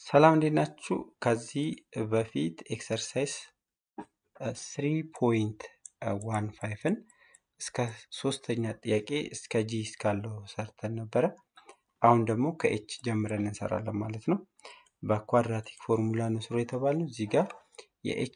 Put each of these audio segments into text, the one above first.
ሰላም እንዴት ናችሁ? ከዚህ በፊት ኤክሰርሳይዝ ስሪ ፖይንት ዋን ፋይቭን እስከ ሶስተኛ ጥያቄ እስከ ጂ እስካለው ሰርተን ነበረ። አሁን ደግሞ ከኤች ጀምረን እንሰራለን ማለት ነው። በኳድራቲክ ፎርሙላ ነው ስሩ የተባልነው። እዚህ ጋር የኤች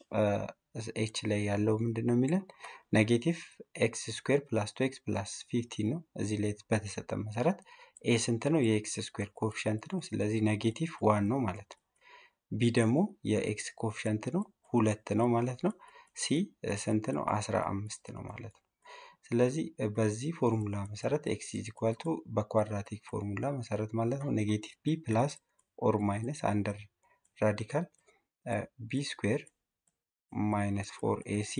ኤች ላይ ያለው ምንድን ነው የሚለን ኔጌቲቭ ኤክስ ስኩዌር ፕላስ ቱ ኤክስ ፕላስ ፊፍቲን ነው። እዚህ ላይ በተሰጠ መሰረት ኤ ስንት ነው? የኤክስ ስኩዌር ኮፊሸንት ነው። ስለዚህ ኔጌቲቭ ዋን ነው ማለት ነው። ቢ ደግሞ የኤክስ ኮፊሸንት ነው ሁለት ነው ማለት ነው። ሲ ስንት ነው? አስራ አምስት ነው ማለት ነው። ስለዚህ በዚህ ፎርሙላ መሰረት ኤክስ ኢዝ ኢኳል ቱ በኳድራቲክ ፎርሙላ መሰረት ማለት ነው ኔጌቲቭ ቢ ፕላስ ኦር ማይነስ አንደር ራዲካል ቢ ስኩዌር ማይነስ ፎር ኤሲ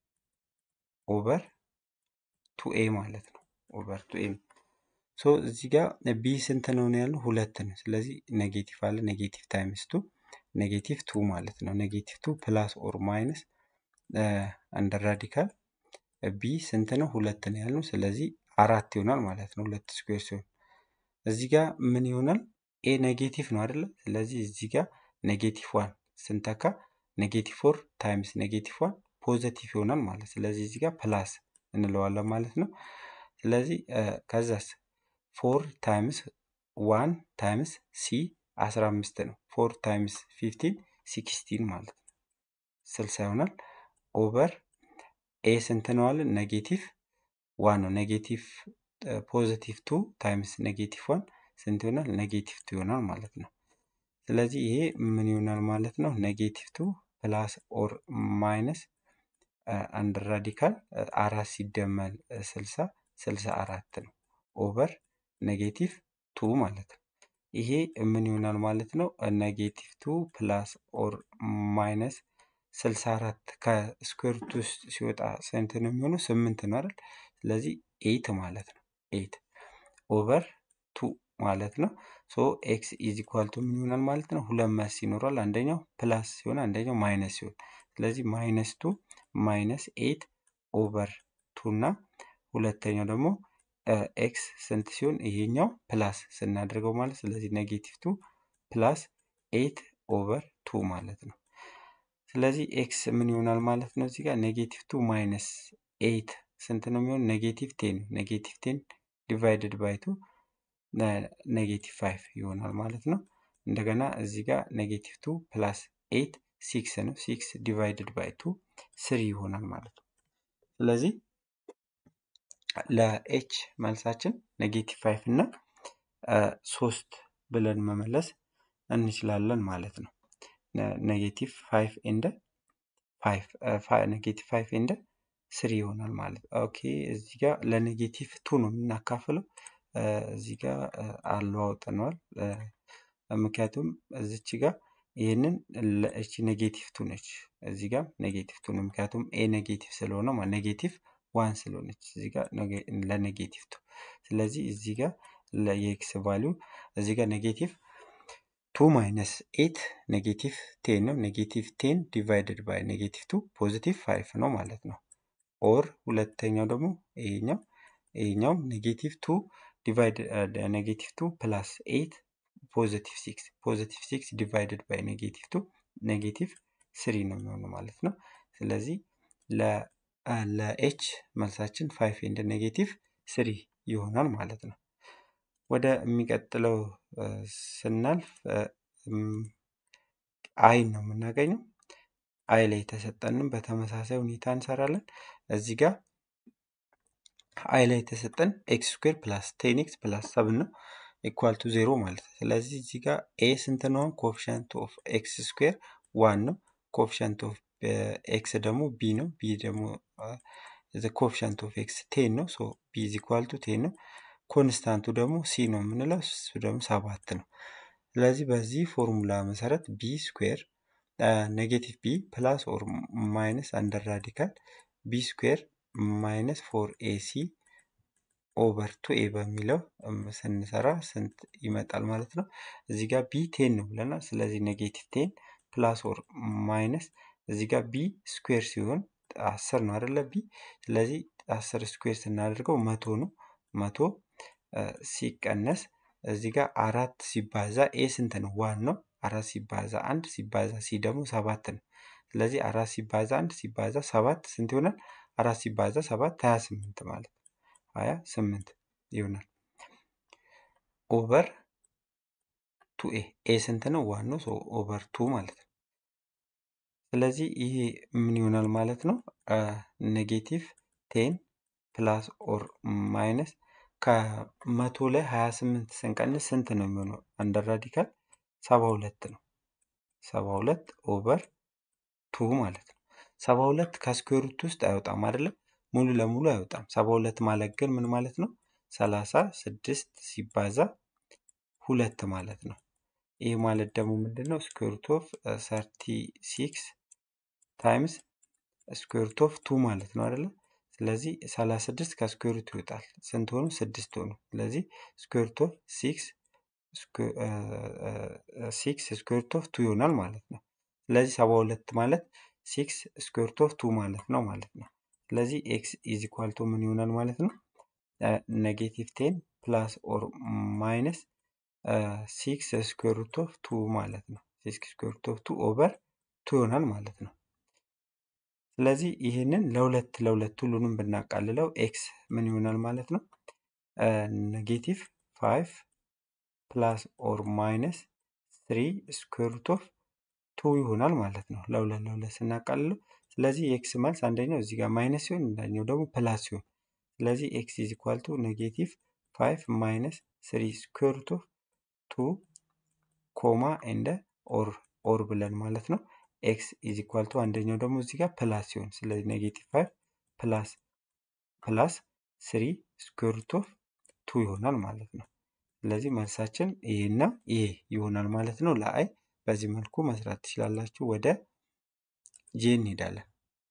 ኦቨር ቱ ኤ ማለት ነው። ኦቨር ቱ ኤ ሶ እዚህ ጋር ቢ ስንት ነው ነው ያለው ሁለት ነው። ስለዚህ ኔጌቲቭ አለ ኔጌቲቭ ታይምስ ቱ ኔጌቲቭ ቱ ማለት ነው። ኔጌቲቭ ቱ ፕላስ ኦር ማይነስ አንደር ራዲካል ቢ ስንት ነው ሁለት ነው ያልነው። ስለዚህ አራት ይሆናል ማለት ነው። ሁለት ስኩዌር ሲሆን እዚህ ጋር ምን ይሆናል? ኤ ኔጌቲቭ ነው አይደለ? ስለዚህ እዚህ ጋር ኔጌቲቭ ዋን ስንተካ ኔጌቲቭ ፎር ታይምስ ኔጌቲቭ ዋን ፖዘቲቭ ይሆናል ማለት ስለዚህ እዚህ ጋር ፕላስ እንለዋለን ማለት ነው። ስለዚህ ከዛስ ፎር ታይምስ ዋን ታይምስ ሲ አስራ አምስት ነው። ፎር ታይምስ ፊፍቲን ሲክስቲን ማለት ነው ስልሳ ይሆናል። ኦቨር ኤ ስንት ነው አለን? ኔጌቲቭ ዋን ነው። ኔጌቲቭ ፖዚቲቭ ቱ ታይምስ ኔጌቲቭ ዋን ስንት ይሆናል? ኔጌቲቭ ቱ ይሆናል ማለት ነው። ስለዚህ ይሄ ምን ይሆናል ማለት ነው? ኔጌቲቭ ቱ ፕላስ ኦር ማይነስ አንድ ራዲካል አራት ሲደመር ስልሳ ስልሳ አራት ነው። ኦቨር ኔጌቲቭ ቱ ማለት ነው። ይሄ ምን ይሆናል ማለት ነው? ኔጌቲቭ ቱ ፕላስ ኦር ማይነስ ስልሳ አራት ከስኩዌር ሩት ውስጥ ሲወጣ ስንት ነው የሚሆነው? ስምንት ነው አይደል? ስለዚህ ኤይት ማለት ነው። ኤይት ኦቨር ቱ ማለት ነው። ሶ ኤክስ ኢዝ ኢኳል ቱ ምን ይሆናል ማለት ነው? ሁለት መልስ ይኖራል። አንደኛው ፕላስ ሲሆን አንደኛው ማይነስ ሲሆን፣ ስለዚህ ማይነስ ቱ ማይነስ ኤይት ኦቨር ቱ እና ሁለተኛው ደግሞ ኤክስ ስንት ሲሆን ይሄኛው ፕላስ ስናደርገው ማለት ስለዚህ ኔጌቲቭ ቱ ፕላስ ኤይት ኦቨር ቱ ማለት ነው። ስለዚህ ኤክስ ምን ይሆናል ማለት ነው? እዚህ ጋር ኔጌቲቭ ቱ ማይነስ ኤይት ስንት ነው የሚሆን? ኔጌቲቭ ቴን ኔጌቲቭ ቴን ዲቫይድድ ባይ ቱ ኔጌቲቭ ፋይቭ ይሆናል ማለት ነው። እንደገና እዚህ ጋር ኔጌቲቭ ቱ ፕላስ ኤይት ሲክስ ነው። ሲክስ ዲቫይድድ ባይ ቱ ስሪ ይሆናል ማለት ነው። ስለዚህ ለኤች መልሳችን ኔጌቲቭ ፋይቭ እና ሶስት ብለን መመለስ እንችላለን ማለት ነው። ኔጌቲቭ ፋይቭ ኤንደ ፋይቭ ኔጌቲቭ ፋይቭ ኤንደ ስሪ ይሆናል ማለት ነው። ኦኬ እዚህ ጋር ለኔጌቲቭ ቱ ነው የምናካፍለው። እዚህ ጋር አለዋውጠነዋል። ምክንያቱም እዚች ጋር ይህንን እቺ ኔጌቲቭ ቱ ነች። እዚህ ጋር ኔጌቲቭ ቱ ነው። ምክንያቱም ኤ ኔጌቲቭ ስለሆነ ማለት ኔጌቲቭ ዋን ስለሆነች እዚህ ጋር ለኔጌቲቭ ቱ። ስለዚህ እዚህ ጋር የኤክስ ቫሊዩ እዚህ ጋር ኔጌቲቭ ቱ ማይነስ ኤት ኔጌቲቭ ቴን ነው። ኔጌቲቭ ቴን ዲቫይድድ ባይ ኔጌቲቭ ቱ ፖዚቲቭ ፋይቭ ነው ማለት ነው። ኦር ሁለተኛው ደግሞ ይሄኛው ይሄኛው ኔጌቲቭ ቱ ዲቫይድ ኔጌቲቭ ቱ ፕላስ ኤት ፖዚቲቭ ሲክስ ፖዚቲቭ ሲክስ ዲቫይድድ ባይ ኔጌቲቭ ቱ ኔጌቲቭ ስሪ ነው የሚሆነው ማለት ነው። ስለዚህ ለኤች መልሳችን ፋይቭ ኤንድ ኔጌቲቭ ስሪ ይሆናል ማለት ነው። ወደ የሚቀጥለው ስናልፍ አይን ነው የምናገኘው። አይ ላይ የተሰጠንም በተመሳሳይ ሁኔታ እንሰራለን። እዚህ ጋር አይ ላይ የተሰጠን ኤክስ ስኩዌር ፕላስ ቴን ኤክስ ፕላስ ሰብን ነው ኢኳል ቱ ዜሮ ማለት ነው። ስለዚህ እዚህ ጋር ኤ ስንት ነው? ኮፊሸንት ኦፍ ኤክስ ስኩዌር ዋን ነው። ኮፊሸንት ኦፍ ኤክስ ደግሞ ቢ ነው። ቢ ደግሞ ኮፊሸንት ኦፍ ኤክስ ቴን ነው። ሶ ቢ ኢዝ ኢኳል ቱ ቴን ነው። ኮንስታንቱ ደግሞ ሲ ነው የምንለው እሱ ደግሞ ሰባት ነው። ስለዚህ በዚህ ፎርሙላ መሰረት ቢ ስኩዌር ኔጌቲቭ ቢ ፕላስ ኦር ማይነስ አንደር ራዲካል ቢ ስኩዌር ማይነስ ፎር ኤሲ ኦቨር ቱ ኤ በሚለው ስንሰራ ስንት ይመጣል ማለት ነው። እዚህ ጋር ቢ ቴን ነው ብለናል። ስለዚህ ኔጌቲቭ ቴን ፕላስ ኦር ማይነስ እዚህ ጋር ቢ ስኩዌር ሲሆን አስር ነው አይደለ? ቢ ስለዚህ አስር ስኩዌር ስናደርገው መቶ ነው። መቶ ሲቀነስ እዚህ ጋር አራት ሲባዛ ኤ ስንት ነው? ዋን ነው። አራት ሲባዛ አንድ ሲባዛ ሲ ደግሞ ሰባት ነው። ስለዚህ አራት ሲባዛ አንድ ሲባዛ ሰባት ስንት ይሆናል? አራት ሲባዛ ሰባት ሀያ ስምንት ማለት ነው። ሀያ ስምንት ይሆናል። ኦቨር ቱ ኤ ኤ ስንት ነው? ዋን ነው። ኦቨር ቱ ማለት ነው። ስለዚህ ይሄ ምን ይሆናል ማለት ነው? ኔጌቲቭ ቴን ፕላስ ኦር ማይነስ ከመቶ ላይ ሀያ ስምንት ስንቀንስ ስንት ነው የሚሆነው? አንደር ራዲካል ሰባ ሁለት ነው። ሰባ ሁለት ኦቨር ቱ ማለት ነው። ሰባ ሁለት ከስኩዌር ሩት ውስጥ አይወጣም አይደለም? ሙሉ ለሙሉ አይወጣም። ሰባ ሁለት ማለት ግን ምን ማለት ነው? ሰላሳ ስድስት ሲባዛ ሁለት ማለት ነው። ይህ ማለት ደግሞ ምንድን ነው? ስኩዌር ሩት ኦፍ ሰርቲ ሲክስ ታይምስ ስኩዌር ሩት ኦፍ ቱ ማለት ነው አይደለ? ስለዚህ ሰላሳ ስድስት ከስኩዌር ሩት ይወጣል። ስንት ሆኑ? ስድስት ሆኑ። ስለዚህ ስኩዌር ሩት ኦፍ ሲክስ ሲክስ ስኩዌር ሩት ኦፍ ቱ ይሆናል ማለት ነው። ስለዚህ ሰባ ሁለት ማለት ሲክስ ስኩዌር ሩት ኦፍ ቱ ማለት ነው ማለት ነው። ስለዚህ ኤክስ ኢዝ ኢኳል ቱ ምን ይሆናል ማለት ነው? ኔጌቲቭ ቴን ፕላስ ኦር ማይነስ ሲክስ ስኩዌር ሩት ኦፍ ቱ ማለት ነው። ሲክስ ስኩዌር ሩት ኦፍ ቱ ኦቨር ቱ ይሆናል ማለት ነው። ስለዚህ ይህንን ለሁለት ለሁለት ሁሉንም ብናቃልለው ኤክስ ምን ይሆናል ማለት ነው? ኔጌቲቭ ፋይቭ ፕላስ ኦር ማይነስ ትሪ ስኩዌር ሩት ኦፍ ቱ ይሆናል ማለት ነው። ለሁለት ለሁለት ስናቃልለው ስለዚህ የኤክስ መልስ አንደኛው እዚህ ጋር ማይነስ ሲሆን አንደኛው ደግሞ ፕላስ ሲሆን ስለዚህ ኤክስ ኢዝ ኢኳል ቱ ኔጌቲቭ ፋይቭ ማይነስ ስሪ ስኩዌር ሩት ኦፍ ቱ ኮማ እንደ ኦር ኦር ብለን ማለት ነው። ኤክስ ኢዝ ኢኳል ቱ አንደኛው ደግሞ እዚህ ጋር ፕላስ ሲሆን ስለዚህ ኔጌቲቭ ፋይቭ ፕላስ ፕላስ ስሪ ስኩዌር ሩት ኦፍ ቱ ይሆናል ማለት ነው። ስለዚህ መልሳችን ይሄና ይሄ ይሆናል ማለት ነው። ለአይ በዚህ መልኩ መስራት ትችላላችሁ። ወደ ጄ እንሄዳለን።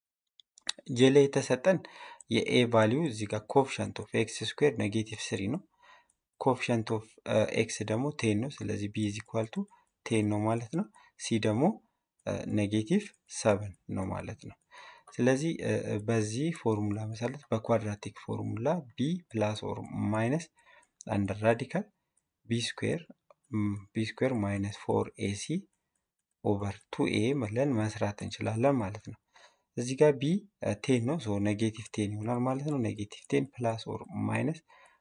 ጄ ላይ የተሰጠን የኤ ቫሊዩ እዚህ ጋር ኮፍሸንት ኦፍ ኤክስ ስኩዌር ኔጌቲቭ ስሪ ነው። ኮፍሸንት ኦፍ ኤክስ ደግሞ ቴን ነው። ስለዚህ ቢ ኢዝ ኢኳል ቱ ቴን ነው ማለት ነው። ሲ ደግሞ ኔጌቲቭ ሰቨን ነው ማለት ነው። ስለዚህ በዚህ ፎርሙላ መሰረት በኳድራቲክ ፎርሙላ ቢ ፕላስ ኦር ማይነስ አንድ ራዲካል ቢ ስኩዌር ቢ ስኩዌር ማይነስ ፎር ኤሲ ኦቨር ቱ ኤ ብለን መስራት እንችላለን ማለት ነው። እዚህ ጋር ቢ ቴን ነው ሶ ኔጌቲቭ ቴን ይሆናል ማለት ነው። ኔጌቲቭ ቴን ፕላስ ኦር ማይነስ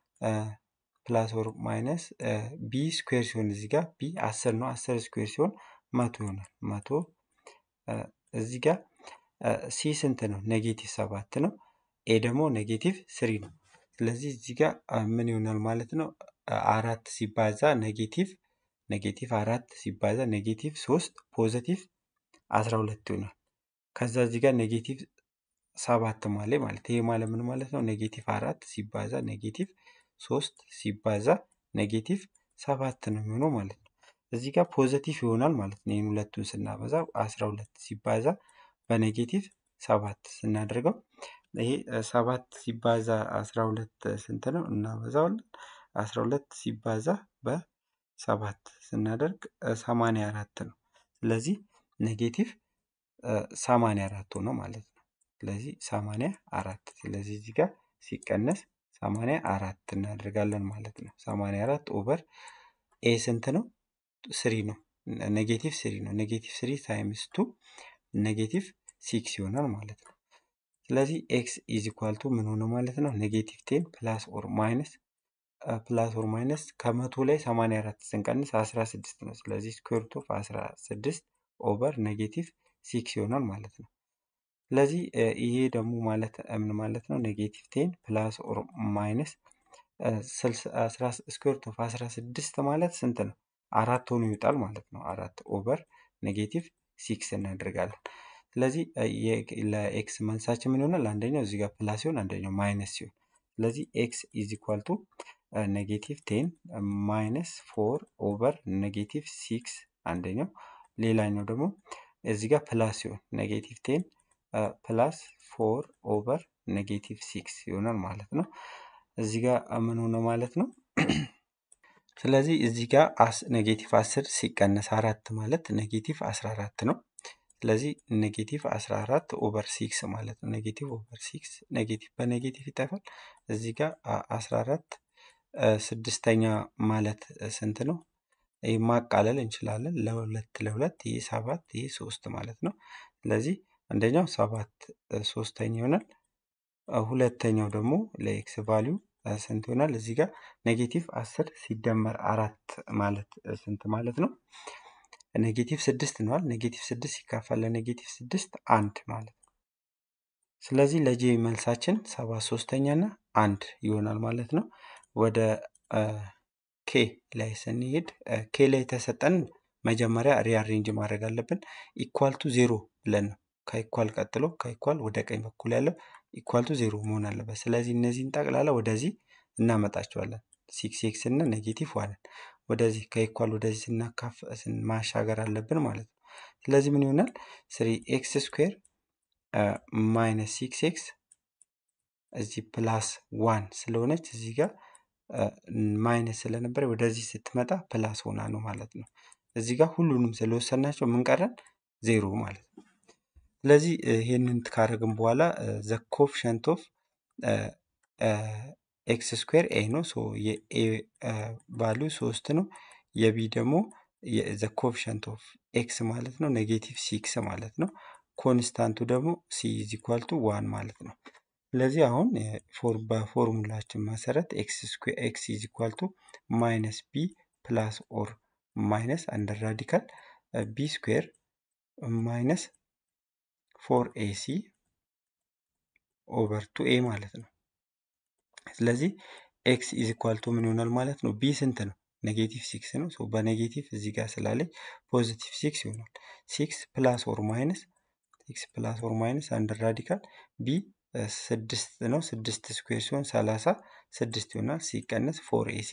ፕላስ ኦር ማይነስ ቢ ስኩዌር ሲሆን እዚህ ጋር ቢ አስር ነው። አስር ስኩዌር ሲሆን መቶ ይሆናል። መቶ እዚህ ጋር ሲ ስንት ነው? ኔጌቲቭ ሰባት ነው። ኤ ደግሞ ኔጌቲቭ ስሪ ነው። ስለዚህ እዚህ ጋር ምን ይሆናል ማለት ነው? አራት ሲባዛ ኔጌቲቭ ኔጌቲቭ አራት ሲባዛ ኔጌቲቭ ሶስት ፖዘቲቭ አስራ ሁለት ይሆናል። ከዛ እዚህ ጋር ኔጌቲቭ ሰባት ማለት ማለት ይሄ ማለት ምን ማለት ነው? ኔጌቲቭ አራት ሲባዛ ኔጌቲቭ ሶስት ሲባዛ ኔጌቲቭ ሰባት ነው የሚሆነው ማለት ነው። እዚህ ጋር ፖዘቲቭ ይሆናል ማለት ነው። ይህን ሁለቱን ስናበዛ አስራ ሁለት ሲባዛ በኔጌቲቭ ሰባት ስናደርገው ይሄ ሰባት ሲባዛ አስራ ሁለት ስንት ነው? እናበዛዋለን። አስራ ሁለት ሲባዛ በሰባት ስናደርግ ሰማንያ አራት ነው። ስለዚህ ኔጌቲቭ ሰማንያ አራት ሆነ ማለት ነው። ስለዚህ ሰማንያ አራት ስለዚህ እዚህ ጋር ሲቀነስ ሰማንያ አራት እናደርጋለን ማለት ነው። ሰማንያ አራት ኦቨር ኤ ስንት ነው? ስሪ ነው። ኔጌቲቭ ስሪ ነው። ኔጌቲቭ ስሪ ታይምስ ቱ ኔጌቲቭ ሲክስ ይሆናል ማለት ነው። ስለዚህ ኤክስ ኢዝ ኢኳል ቱ ምን ሆነ ማለት ነው? ኔጌቲቭ ቴን ፕላስ ኦር ማይነስ ፕላስ ኦር ማይነስ ከመቶ ላይ ሰማንያ አራት ስንቀንስ አስራ ስድስት ነው። ስለዚህ ስኩዌር ሩት ኦፍ አስራ ስድስት ኦቨር ኔጌቲቭ ሲክስ ይሆናል ማለት ነው። ስለዚህ ይሄ ደግሞ ማለት ምን ማለት ነው? ኔጌቲቭ ቴን ፕላስ ኦር ማይነስ ስኩዌር ሩት ኦፍ አስራ ስድስት ማለት ስንት ነው? አራት ሆኖ ይወጣል ማለት ነው። አራት ኦቨር ኔጌቲቭ ሲክስ እናደርጋለን። ስለዚህ ለኤክስ መልሳችን ምን ይሆናል? አንደኛው እዚህ ጋር ፕላስ ሲሆን አንደኛው ማይነስ ሲሆን ስለዚህ ኤክስ ኢዝ ኢኳል ቱ ኔጌቲቭ ቴን ማይነስ ፎር ኦቨር ኔጌቲቭ ሲክስ አንደኛው፣ ሌላኛው ደግሞ እዚህ ጋር ፕላስ ሲሆን ኔጌቲቭ ቴን ፕላስ ፎር ኦቨር ኔጌቲቭ ሲክስ ይሆናል ማለት ነው። እዚህ ጋር ምን ሆነ ማለት ነው? ስለዚህ እዚህ ጋር ኔጌቲቭ አስር ሲቀነስ አራት ማለት ኔጌቲቭ አስራ አራት ነው። ስለዚህ ኔጌቲቭ 14 ኦቨር ሲክስ ማለት ነው። ኔጌቲቭ ኦቨር ሲክስ ኔጌቲቭ በኔጌቲቭ ይጠፋል። እዚህ ጋር 14 ስድስተኛ ማለት ስንት ነው? ይህ ማቃለል እንችላለን። ለሁለት ለሁለት ይህ ሰባት ይህ ሶስት ማለት ነው። ስለዚህ አንደኛው ሰባት ሶስተኛ ይሆናል። ሁለተኛው ደግሞ ለኤክስ ቫሊዩ ስንት ይሆናል? እዚህ ጋር ኔጌቲቭ አስር ሲደመር አራት ማለት ስንት ማለት ነው? ኔጌቲቭ ስድስት ነዋል። ኔጌቲቭ ስድስት ሲካፈል ለኔጌቲቭ ስድስት አንድ ማለት ነው። ስለዚህ ለጄ መልሳችን ሰባት ሶስተኛ እና አንድ ይሆናል ማለት ነው። ወደ ኬ ላይ ስንሄድ ኬ ላይ የተሰጠን መጀመሪያ ሪአሬንጅ ማድረግ አለብን። ኢኳል ቱ ዜሮ ብለን ነው። ከኢኳል ቀጥሎ ከኢኳል ወደ ቀኝ በኩል ያለው ኢኳል ቱ ዜሮ መሆን አለበት። ስለዚህ እነዚህን ጠቅላላ ወደዚህ እናመጣቸዋለን። ሲክስ ኤክስ እና ኔጌቲቭ ዋንን ወደዚህ ከኢኳል ወደዚህ ስናካፍ ማሻገር አለብን ማለት ነው። ስለዚህ ምን ይሆናል? ስሪ ኤክስ ስኩዌር ማይነስ ሲክስ ኤክስ እዚህ ፕላስ ዋን ስለሆነች እዚህ ጋር ማይነስ ስለነበረ ወደዚህ ስትመጣ ፕላስ ሆና ነው ማለት ነው። እዚህ ጋር ሁሉንም ስለወሰናቸው ምን ቀረን? ዜሮ ማለት ነው። ስለዚህ ይህንን ካደረግን በኋላ ዘ ኮፍሸንት ኦፍ ኤክስ ስኩዌር ኤ ነው። ሶ የኤ ቫሊዩ ሶስት ነው። የቢ ደግሞ ዘ ኮፍሸንት ኦፍ ኤክስ ማለት ነው ኔጌቲቭ ሲክስ ማለት ነው። ኮንስታንቱ ደግሞ ሲ ኢዝ ኢኳል ቱ ዋን ማለት ነው። ስለዚህ አሁን በፎርሙላችን መሰረት ኤክስ ኢዝ ኢኳል ቱ ማይነስ ቢ ፕላስ ኦር ማይነስ አንደር ራዲካል ቢ ስኩዌር ማይነስ ፎር ኤሲ ኦቨር ቱ ኤ ማለት ነው። ስለዚህ ኤክስ ኢዝ ኢኳል ቱ ምን ይሆናል ማለት ነው? ቢ ስንት ነው? ኔጌቲቭ ሲክስ ነው። ሶ በኔጌቲቭ እዚህ ጋር ስላለች ፖዚቲቭ ሲክስ ይሆናል። ሲክስ ፕላስ ኦር ማይነስ ሲክስ ፕላስ ኦር ማይነስ አንደር ራዲካል ቢ ስድስት ነው። ስድስት ስኩዌር ሲሆን ሰላሳ ስድስት ይሆናል። ሲቀነስ ፎር ኤሲ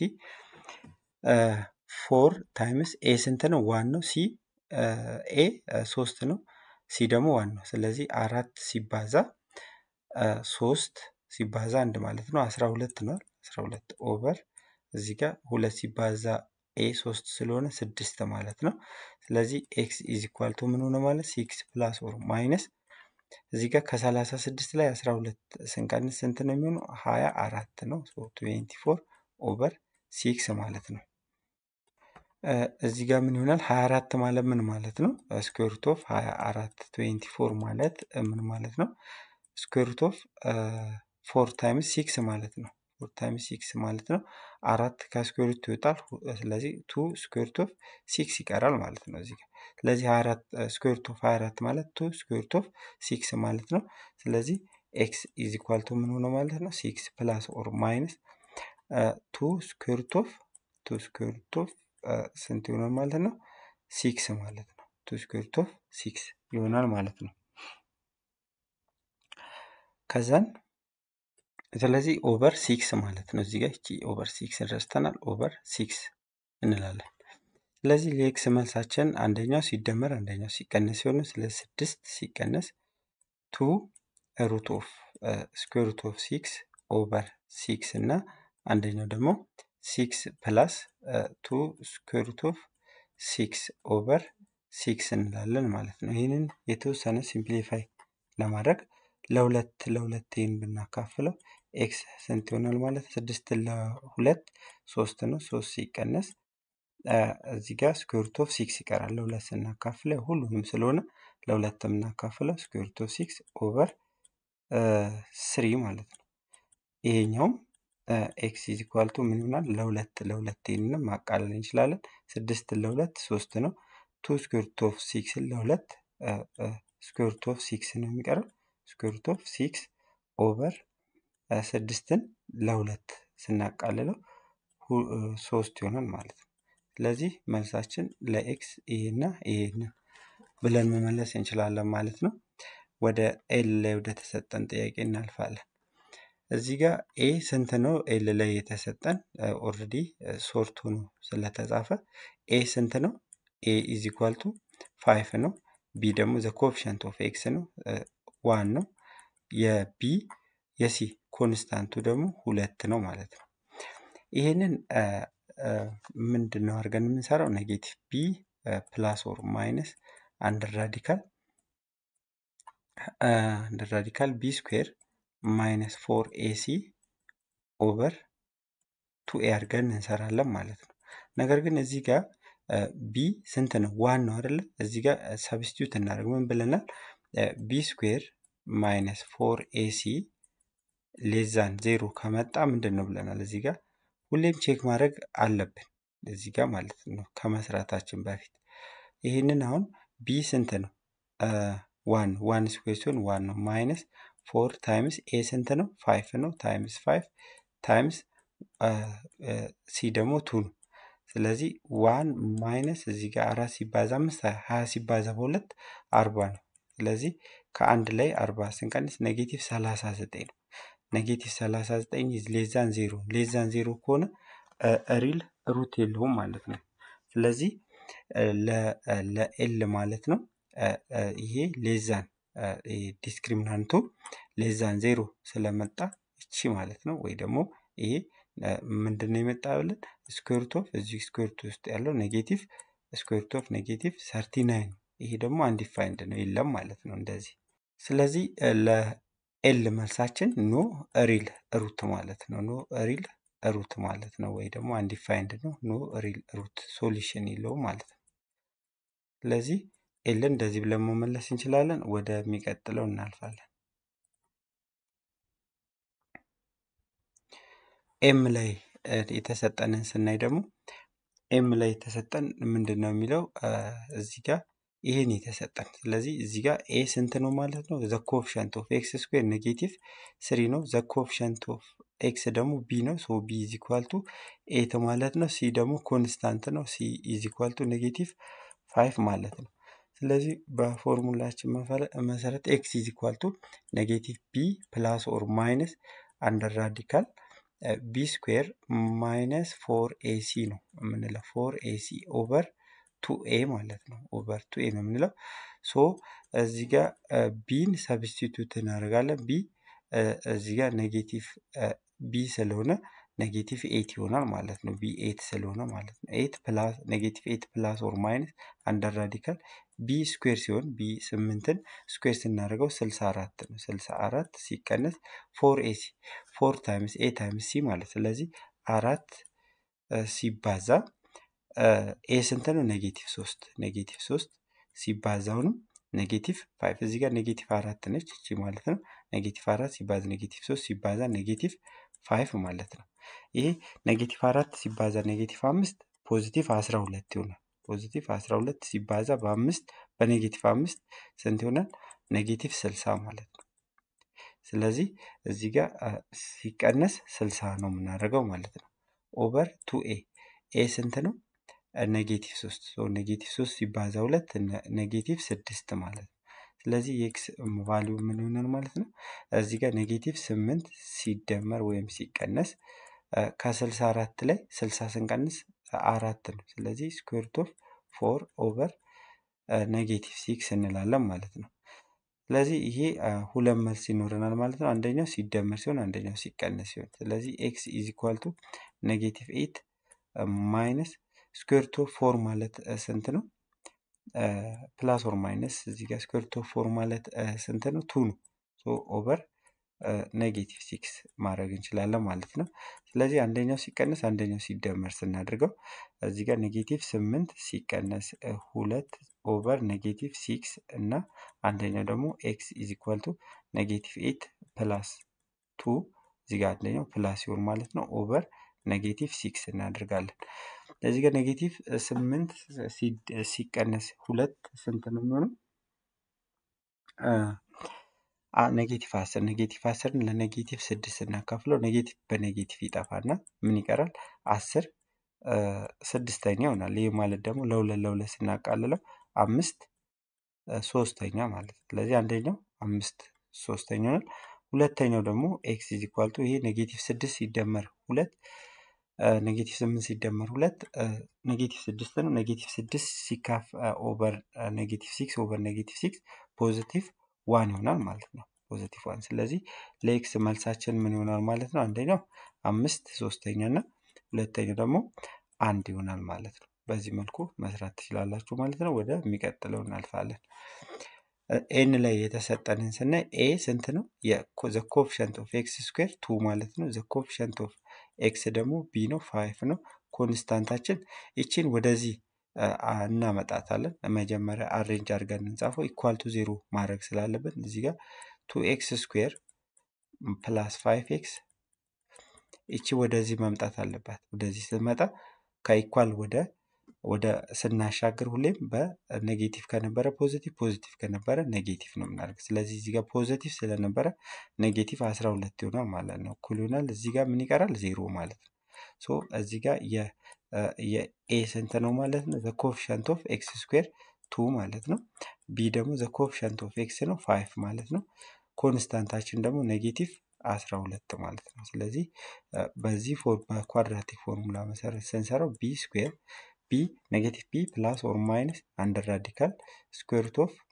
ፎር ታይምስ ኤ ስንት ነው? ዋን ነው። ሲ ኤ ሶስት ነው። ሲ ደግሞ ዋን ነው። ስለዚህ አራት ሲባዛ ሶስት ሲባዛ አንድ ማለት ነው አስራ ሁለት ነው። አስራ ሁለት ኦቨር እዚህ ጋር ሁለት ሲባዛ ኤ ሶስት ስለሆነ ስድስት ማለት ነው። ስለዚህ ኤክስ ኢዝ ኢኳል ቱ ምን ሆነ ማለት ሲክስ ፕላስ ኦር ማይነስ እዚህ ጋር ከሰላሳ ስድስት ላይ አስራ ሁለት ስንቀንስ ስንት ነው የሚሆነው? ሀያ አራት ነው። ትዌንቲ ፎር ኦቨር ሲክስ ማለት ነው። እዚህ ጋር ምን ይሆናል? ሀያ አራት ማለት ምን ማለት ነው? ስኩዌር ሩት ኦፍ ሀያ አራት ትዌንቲ ፎር ማለት ምን ማለት ነው? ስኩዌር ሩት ኦፍ ፎር ታይምስ ሲክስ ማለት ነው። ፎር ታይምስ ሲክስ ማለት ነው። አራት ከስኩዌር ሩት ይወጣል። ስለዚህ ቱ ስኩዌር ሩት ኦፍ ሲክስ ይቀራል ማለት ነው እዚህ ጋር። ስለዚህ 24 ስኩዌር ሩት ኦፍ 24 ማለት ቱ ስኩዌር ሩት ኦፍ ሲክስ ማለት ነው። ስለዚህ ኤክስ ኢዝ ኢኳል ቱ ምን ሆነ ማለት ነው? ሲክስ ፕላስ ኦር ማይነስ ቱ ስኩዌር ሩት ኦፍ ቱ ስኩዌር ሩት ኦፍ ስንት ይሆናል ማለት ነው? ሲክስ ማለት ነው። ቱ ስኩዌር ሩት ኦፍ ሲክስ ይሆናል ማለት ነው። ከዛን ስለዚህ ኦቨር ሲክስ ማለት ነው። እዚህ ጋር እቺ ኦቨር ሲክስ ረስተናል። ኦቨር ሲክስ እንላለን። ስለዚህ ለኤክስ መልሳችን አንደኛው ሲደመር አንደኛው ሲቀነስ ሲሆን ስለ ስድስት ሲቀነስ ቱ ሩት ኦፍ ስኩዌር ሩት ኦፍ ሲክስ ኦቨር ሲክስ እና አንደኛው ደግሞ ሲክስ ፕላስ ቱ ስኩዌር ሩት ኦፍ ሲክስ ኦቨር ሲክስ እንላለን ማለት ነው። ይህንን የተወሰነ ሲምፕሊፋይ ለማድረግ ለሁለት ለሁለት ይህን ብናካፍለው ኤክስ ስንት ይሆናል ማለት ስድስት ለሁለት ሶስት ነው። ሶስት ሲቀነስ እዚህ ጋር ስኩዌር ሩት ኦፍ ሲክስ ይቀራል። ለሁለት ስናካፍለው ሁሉንም ስለሆነ ለሁለት የምናካፍለው ስኩዌር ሩት ኦፍ ሲክስ ኦቨር ስሪ ማለት ነው። ይሄኛውም ኤክስ ኢዝ ኢኳል ቱ ምን ይሆናል? ለሁለት ለሁለት ይህንንም ማቃለል እንችላለን። ስድስት ለሁለት ሶስት ነው። ቱ ስኩዌር ሩት ኦፍ ሲክስን ለሁለት ስኩዌር ሩት ኦፍ ሲክስ ነው የሚቀረው። ስኩዌር ሩት ኦፍ ሲክስ ኦቨር ስድስትን ለሁለት ስናቃልለው ሶስት ይሆናል ማለት ነው። ስለዚህ መልሳችን ለኤክስ ይሄና ይሄን ብለን መመለስ እንችላለን ማለት ነው። ወደ ኤል ላይ ወደ ተሰጠን ጥያቄ እናልፋለን። እዚህ ጋር ኤ ስንት ነው? ኤል ላይ የተሰጠን ኦልሬዲ ሶርት ሆኖ ስለተጻፈ ኤ ስንት ነው? ኤ ኢዝ ኢኳል ቱ ፋይፍ ነው። ቢ ደግሞ ዘ ኮፊሸንት ኦፍ ኤክስ ነው ዋን ነው። የቢ የሲ ኮንስታንቱ ደግሞ ሁለት ነው ማለት ነው። ይህንን ምንድን ነው አድርገን የምንሰራው? ኔጌቲቭ ቢ ፕላስ ኦር ማይነስ አንድ ራዲካል አንድ ራዲካል ቢ ስኩዌር ማይነስ ፎር ኤሲ ኦቨር ቱ ኤ አድርገን እንሰራለን ማለት ነው። ነገር ግን እዚህ ጋር ቢ ስንት ነው? ዋን ነው አይደለ? እዚህ ጋር ሰብስቲዩት እናደርግ ምን ብለናል? ቢ ስኩዌር ማይነስ ፎር ኤሲ ሌዛን ዜሮ ከመጣ ምንድን ነው ብለናል? እዚህ ጋር ሁሌም ቼክ ማድረግ አለብን እዚህ ጋር ማለት ነው ከመስራታችን በፊት ይህንን አሁን ቢ ስንት ነው? ዋን ዋን ስኩዌር ሲሆን ዋን ነው ማይነስ ፎር ታይምስ ኤ ስንት ነው? ፋይፍ ነው ታይምስ ፋይፍ ታይምስ ሲ ደግሞ ቱ ነው። ስለዚህ ዋን ማይነስ እዚህ ጋር አራት ሲባዛ አምስት ሀያ ሲባዛ በሁለት አርባ ነው። ስለዚህ ከአንድ ላይ አርባ ስንቀንስ ኔጌቲቭ ሰላሳ ዘጠኝ ነው። ኔጌቲቭ ሰላሳ ዘጠኝ ሌዛን ዜሮ ሌዛን ዜሮ ከሆነ ሪል ሩት የለውም ማለት ነው። ስለዚህ ለኤል ማለት ነው ይሄ ሌዛን ዲስክሪሚናንቱ ሌዛን ዜሮ ስለመጣ እቺ ማለት ነው ወይ ደግሞ ይሄ ምንድን ነው የመጣ ብለን ስኩዌርት ኦፍ እዚህ ስኩዌርት ውስጥ ያለው ኔጌቲቭ ስኩዌርት ኦፍ ኔጌቲቭ ሰርቲ ናይን ነው። ይሄ ደግሞ አንዲፋይንድ ነው የለም ማለት ነው እንደዚህ። ስለዚህ ለኤል መልሳችን ኖ ሪል ሩት ማለት ነው። ኖ ሪል ሩት ማለት ነው ወይ ደግሞ አንዲፋይንድ ነው። ኖ ሪል ሩት ሶሉሽን የለውም ማለት ነው። ስለዚህ ኤልን እንደዚህ ብለን መመለስ እንችላለን። ወደሚቀጥለው እናልፋለን። ኤም ላይ የተሰጠንን ስናይ ደግሞ ኤም ላይ የተሰጠን ምንድን ነው የሚለው እዚህ ጋር ይሄን የተሰጠን ስለዚህ እዚህ ጋር ኤ ስንት ነው ማለት ነው ዘ ኮፍሸንት ኦፍ ኤክስ ስኩዌር ኔጌቲቭ ስሪ ነው ዘ ኮፍሸንት ኦፍ ኤክስ ደግሞ ቢ ነው ሶ ቢ ኢዝ ኢኳል ቱ ኤት ማለት ነው ሲ ደግሞ ኮንስታንት ነው ሲ ኢዝ ኢኳል ቱ ኔጌቲቭ ፋይቭ ማለት ነው ስለዚህ በፎርሙላችን መሰረት ኤክስ ኢዝ ኢኳል ቱ ኔጌቲቭ ቢ ፕላስ ኦር ማይነስ አንደር ራዲካል ቢ ስኩዌር ማይነስ ፎር ኤሲ ነው የምንለው ፎር ኤሲ ኦቨር ቱ ኤ ማለት ነው ኦቨር ቱ ኤ ነው የምንለው ሶ እዚህ ጋር ቢን ሰብስቲቱት እናደርጋለን ቢ እዚህ ጋር ኔጌቲቭ ቢ ስለሆነ ኔጌቲቭ ኤት ይሆናል ማለት ነው ቢ ኤት ስለሆነ ማለት ነው ኤት ፕላስ ኔጌቲቭ ኤት ፕላስ ኦር ማይነስ አንደር ራዲካል ቢ ስኩዌር ሲሆን ቢ ስምንትን ስኩዌር ስናደርገው ስልሳ አራት ነው ስልሳ አራት ሲቀነስ ፎር ኤሲ ፎር ታይምስ ኤ ታይምስ ሲ ማለት ስለዚህ አራት ሲባዛ ኤ ስንት ነው ኔጌቲቭ ሶስት ኔጌቲቭ ሶስት ሲባዛውንም ኔጌቲቭ ፋይቭ እዚህ ጋር ኔጌቲቭ አራት ነች እቺ ማለት ነው ኔጌቲቭ አራት ሲባዛ ኔጌቲቭ ሶስት ሲባዛ ኔጌቲቭ ፋይቭ ማለት ነው ይሄ ኔጌቲቭ አራት ሲባዛ ኔጌቲቭ አምስት ፖዚቲቭ አስራ ሁለት ይሆናል ፖዚቲቭ አስራ ሁለት ሲባዛ በአምስት በኔጌቲቭ አምስት ስንት ይሆናል ኔጌቲቭ ስልሳ ማለት ነው ስለዚህ እዚህ ጋር ሲቀነስ ስልሳ ነው የምናደርገው ማለት ነው ኦቨር ቱ ኤ ኤ ስንት ነው ኔጌቲቭ ሶስት ኔጌቲቭ ሶስት ሲባዛ ሁለት ኔጌቲቭ ስድስት ማለት ነው ስለዚህ የኤክስ ቫሊዩ ምን ይሆናል ማለት ነው እዚህ ጋር ኔጌቲቭ ስምንት ሲደመር ወይም ሲቀነስ ከስልሳ አራት ላይ ስልሳ ስንቀንስ አራት ነው ስለዚህ ስኩዌርት ኦፍ ፎር ኦቨር ኔጌቲቭ ሲክስ እንላለን ማለት ነው ስለዚህ ይሄ ሁለት መልስ ይኖረናል ማለት ነው አንደኛው ሲደመር ሲሆን አንደኛው ሲቀነስ ሲሆን ስለዚህ ኤክስ ኢዝ ኢኳል ቱ ኔጌቲቭ ኤት ማይነስ ስኩዌርት ኦፍ ፎር ማለት ስንት ነው ፕላስ ኦር ማይነስ እዚህ ጋር ስኩዌርት ኦፍ ፎር ማለት ስንት ነው ቱ ነው ኦቨር ኔጌቲቭ ሲክስ ማድረግ እንችላለን ማለት ነው ስለዚህ አንደኛው ሲቀነስ አንደኛው ሲደመር ስናደርገው እዚህ ጋር ኔጌቲቭ ስምንት ሲቀነስ ሁለት ኦቨር ኔጌቲቭ ሲክስ እና አንደኛው ደግሞ ኤክስ ኢዝ ኢኳል ቱ ኔጌቲቭ ኤት ፕላስ ቱ እዚህ ጋር አንደኛው ፕላስ ሲሆን ማለት ነው ኦቨር ኔጌቲቭ ሲክስ እናደርጋለን እዚህ ጋር ኔጌቲቭ ስምንት ሲቀነስ ሁለት ስንት ነው የሚሆነው ኔጌቲቭ አስር ኔጌቲቭ አስርን ለኔጌቲቭ ስድስት ስናካፍለው ኔጌቲቭ በኔጌቲቭ ይጠፋና ምን ይቀራል አስር ስድስተኛ ይሆናል ይህ ማለት ደግሞ ለሁለት ለሁለት ስናቃልለው አምስት ሶስተኛ ማለት ነው ስለዚህ አንደኛው አምስት ሶስተኛ ይሆናል ሁለተኛው ደግሞ ኤክስ ኢዝ ኢኳል ቱ ይሄ ኔጌቲቭ ስድስት ሲደመር ሁለት ኔጌቲቭ ስምንት ሲደመር ሁለት ኔጌቲቭ ስድስት ነው ኔጌቲቭ ስድስት ሲካፍ ኦቨር ኔጌቲቭ ሲክስ ኦቨር ኔጌቲቭ ሲክስ ፖዚቲቭ ዋን ይሆናል ማለት ነው ፖዚቲቭ ዋን ስለዚህ ለኤክስ መልሳችን ምን ይሆናል ማለት ነው አንደኛው አምስት ሶስተኛ እና ሁለተኛው ደግሞ አንድ ይሆናል ማለት ነው በዚህ መልኩ መስራት ትችላላችሁ ማለት ነው ወደ የሚቀጥለው እናልፋለን ኤን ላይ የተሰጠንን ስናይ ኤ ስንት ነው ዘ ኮፊሸንት ኦፍ ኤክስ ስኩዌር ቱ ማለት ነው ዘ ኮፊሸንት ኦፍ ኤክስ ደግሞ ቢ ነው ፋይፍ ነው ኮንስታንታችን ይችን ወደዚህ እናመጣታለን። መጀመሪያ አሬንጅ አድርገን እንጻፈው ኢኳል ቱ ዜሮ ማድረግ ስላለብን እዚህ ጋር ቱ ኤክስ ስኩዌር ፕላስ ፋይቭ ኤክስ ይቺ ወደዚህ መምጣት አለባት። ወደዚህ ስትመጣ ከኢኳል ወደ ወደ ስናሻግር ሁሌም በኔጌቲቭ ከነበረ ፖዚቲቭ ፖዚቲቭ ከነበረ ኔጌቲቭ ነው የምናደርግ። ስለዚህ እዚህ ጋር ፖዚቲቭ ስለነበረ ኔጌቲቭ አስራ ሁለት ይሆናል ማለት ነው። እኩል ይሆናል እዚህ ጋር ምን ይቀራል? ዜሮ ማለት ነው። ሶ እዚህ ጋር የኤ ስንት ነው ማለት ነው? ዘ ኮፊሸንት ኦፍ ኤክስ ስኩዌር ቱ ማለት ነው። ቢ ደግሞ ዘ ኮፊሸንት ኦፍ ኤክስ ነው ፋይቭ ማለት ነው። ኮንስታንታችን ደግሞ ኔጌቲቭ አስራ ሁለት ማለት ነው። ስለዚህ በዚህ በኳድራቲክ ፎርሙላ መሰረት ስንሰራው ቢ ስኩዌር ቢ ኔጌቲቭ ቢ ፕላስ ኦር ማይነስ አንድ ራዲካል ስኩዌር ሩት ኦፍ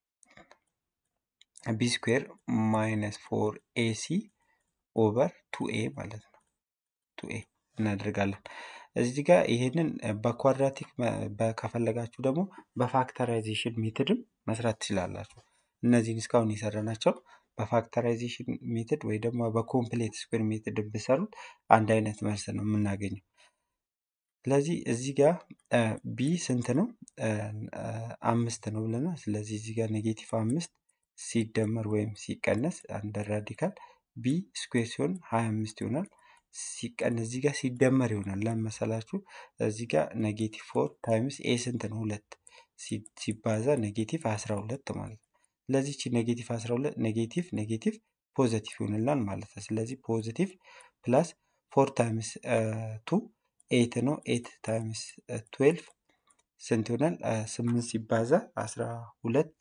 ቢ ስኩዌር ማይነስ ፎር ኤሲ ኦቨር ቱ ኤ ማለት ነው። ቱ ኤ እናደርጋለን። እዚህ ጋር ይሄንን በኳድራቲክ ከፈለጋችሁ ደግሞ በፋክተራይዜሽን ሜትድም መስራት ትችላላችሁ። እነዚህን እስካሁን የሰራናቸው በፋክተራይዜሽን ሜትድ ወይ ደግሞ በኮምፕሌት ስኩዌር ሜትድ ብሰሩት አንድ አይነት መልስ ነው የምናገኘው። ስለዚህ እዚህ ጋር ቢ ስንት ነው? አምስት ነው ብለናል። ስለዚህ እዚህ ጋር ኔጌቲቭ አምስት ሲደመር ወይም ሲቀነስ አንድ ራዲካል ቢ ስኩዌር ሲሆን ሀያ አምስት ይሆናል። ሲቀን እዚህ ጋር ሲደመር ይሆናል። ለመሰላችሁ እዚህ ጋር ኔጌቲቭ ፎር ታይምስ ኤ ስንት ነው? ሁለት ሲባዛ ኔጌቲቭ አስራ ሁለት ማለት ነው። ስለዚህ ቺ ኔጌቲቭ አስራ ሁለት ኔጌቲቭ ኔጌቲቭ ፖዘቲቭ ይሆንላል ማለት ነው። ስለዚህ ፖዘቲቭ ፕላስ ፎር ታይምስ ቱ ኤት ነው። ኤት ታይምስ ትዌልቭ ስንት ይሆናል? ስምንት ሲባዛ አስራ ሁለት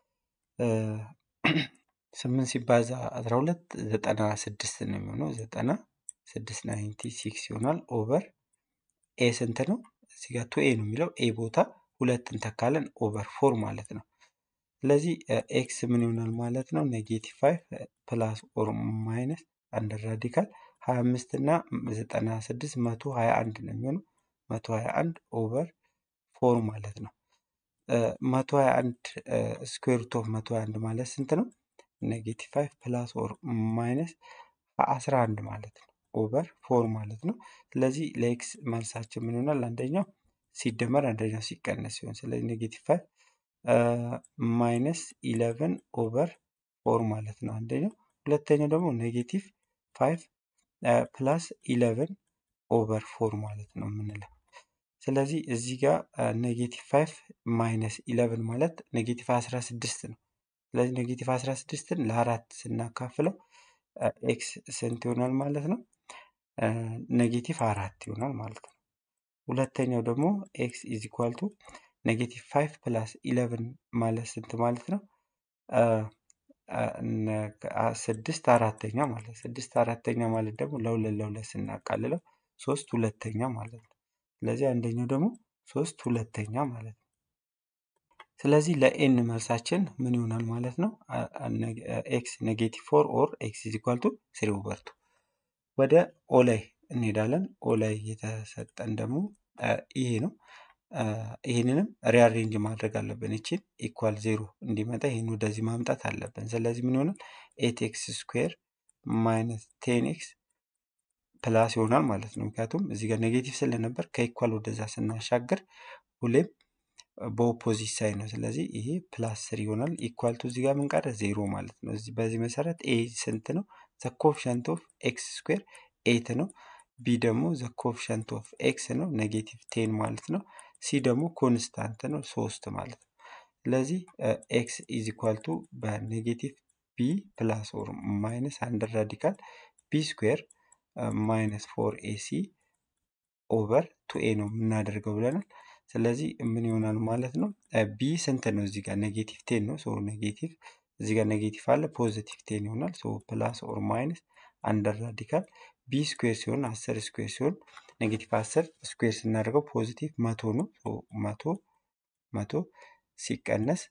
ስምንት ሲባዛ አስራ ሁለት ዘጠና ስድስት ነው የሚሆነው። ዘጠና ስድስት ናይንቲ ሲክስ ይሆናል። ኦቨር ኤ ስንት ነው? እዚህ ጋር ቱ ኤ ነው የሚለው ኤ ቦታ ሁለት እንተካለን ኦቨር ፎር ማለት ነው። ስለዚህ ኤክስ ምን ይሆናል ማለት ነው? ኔጌቲቭ ፋይቭ ፕላስ ኦር ማይነስ አንድ ራዲካል ሀያ አምስት እና ዘጠና ስድስት መቶ ሀያ አንድ ነው የሚሆነው። መቶ ሀያ አንድ ኦቨር ፎር ማለት ነው። መቶ ሀያ አንድ ስኩዌር ሩት ኦፍ መቶ ሀያ አንድ ማለት ስንት ነው? ኔጌቲቭ ፋይቭ ፕላስ ኦር ማይነስ አስራ አንድ ማለት ነው። ኦቨር ፎር ማለት ነው። ስለዚህ ለኤክስ መልሳችን ምን ይሆናል? አንደኛው ሲደመር አንደኛው ሲቀነስ ሲሆን ስለዚህ ኔጌቲቭ ፋይቭ ማይነስ ኢለቨን ኦቨር ፎር ማለት ነው አንደኛው። ሁለተኛው ደግሞ ኔጌቲቭ ፋይቭ ፕላስ ኢለቨን ኦቨር ፎር ማለት ነው የምንለው። ስለዚህ እዚህ ጋር ኔጌቲቭ ፋይቭ ማይነስ ኢለቨን ማለት ኔጌቲቭ አስራ ስድስት ነው። ስለዚህ ኔጌቲቭ አስራ ስድስትን ለአራት ስናካፍለው ኤክስ ስንት ይሆናል ማለት ነው? ኔጌቲቭ አራት ይሆናል ማለት ነው። ሁለተኛው ደግሞ ኤክስ ኢዝ ኢኳል ቱ ኔጌቲቭ ፋይቭ ፕላስ ኢለቨን ማለት ስንት ማለት ነው? ስድስት አራተኛ ማለት ስድስት አራተኛ ማለት ደግሞ ለሁለት ለሁለት ስናቃልለው ሶስት ሁለተኛ ማለት ነው። ስለዚህ አንደኛው ደግሞ ሶስት ሁለተኛ ማለት ነው። ስለዚህ ለኤን መልሳችን ምን ይሆናል ማለት ነው? ኤክስ ኔጌቲቭ ፎር ኦር ኤክስ ኢዝ ኢኳል ቱ ስሪ ኦቨር ቱ። ወደ ኦ ላይ እንሄዳለን። ኦ ላይ የተሰጠን ደግሞ ይሄ ነው። ይህንንም ሪአሬንጅ ማድረግ አለብን። ይችን ኢኳል ዜሮ እንዲመጣ ይህን ወደዚህ ማምጣት አለብን። ስለዚህ ምን ይሆናል? ኤት ኤክስ ስኩዌር ማይነስ ቴን ኤክስ ፕላስ ይሆናል ማለት ነው። ምክንያቱም እዚህ ጋር ኔጌቲቭ ስለነበር ከኢኳል ወደዛ ስናሻገር ሁሌም በኦፖዚት ሳይድ ነው። ስለዚህ ይሄ ፕላስ ስሪ ይሆናል። ኢኳል ቱ እዚህ ጋር ምን ቀረ? ዜሮ ማለት ነው። በዚህ መሰረት ኤ ስንት ነው? ዘ ኮፊሸንት ኦፍ ኤክስ ስኩዌር ኤት ነው። ቢ ደግሞ ዘ ኮፊሸንት ኦፍ ኤክስ ነው ኔጌቲቭ ቴን ማለት ነው። ሲ ደግሞ ኮንስታንት ነው ሶስት ማለት ነው። ስለዚህ ኤክስ ኢዝ ኢኳል ቱ በኔጌቲቭ ቢ ፕላስ ኦር ማይነስ አንድ ራዲካል ቢ ስኩዌር ማይነስ ፎር ኤሲ ኦቨር ቱ ኤ ነው የምናደርገው ብለናል። ስለዚህ ምን ይሆናል ማለት ነው? ቢ ስንት ነው? እዚህ ጋር ኔጌቲቭ ቴን ነው። ሶ ኔጌቲቭ እዚህ ጋር ኔጌቲቭ አለ ፖዚቲቭ ቴን ይሆናል። ሶ ፕላስ ኦር ማይነስ አንደር ራዲካል ቢ ስኩዌር ሲሆን አስር ስኩዌር ሲሆን ኔጌቲቭ አስር ስኩዌር ስናደርገው ፖዚቲቭ መቶ ነው። ሶ መቶ መቶ ሲቀነስ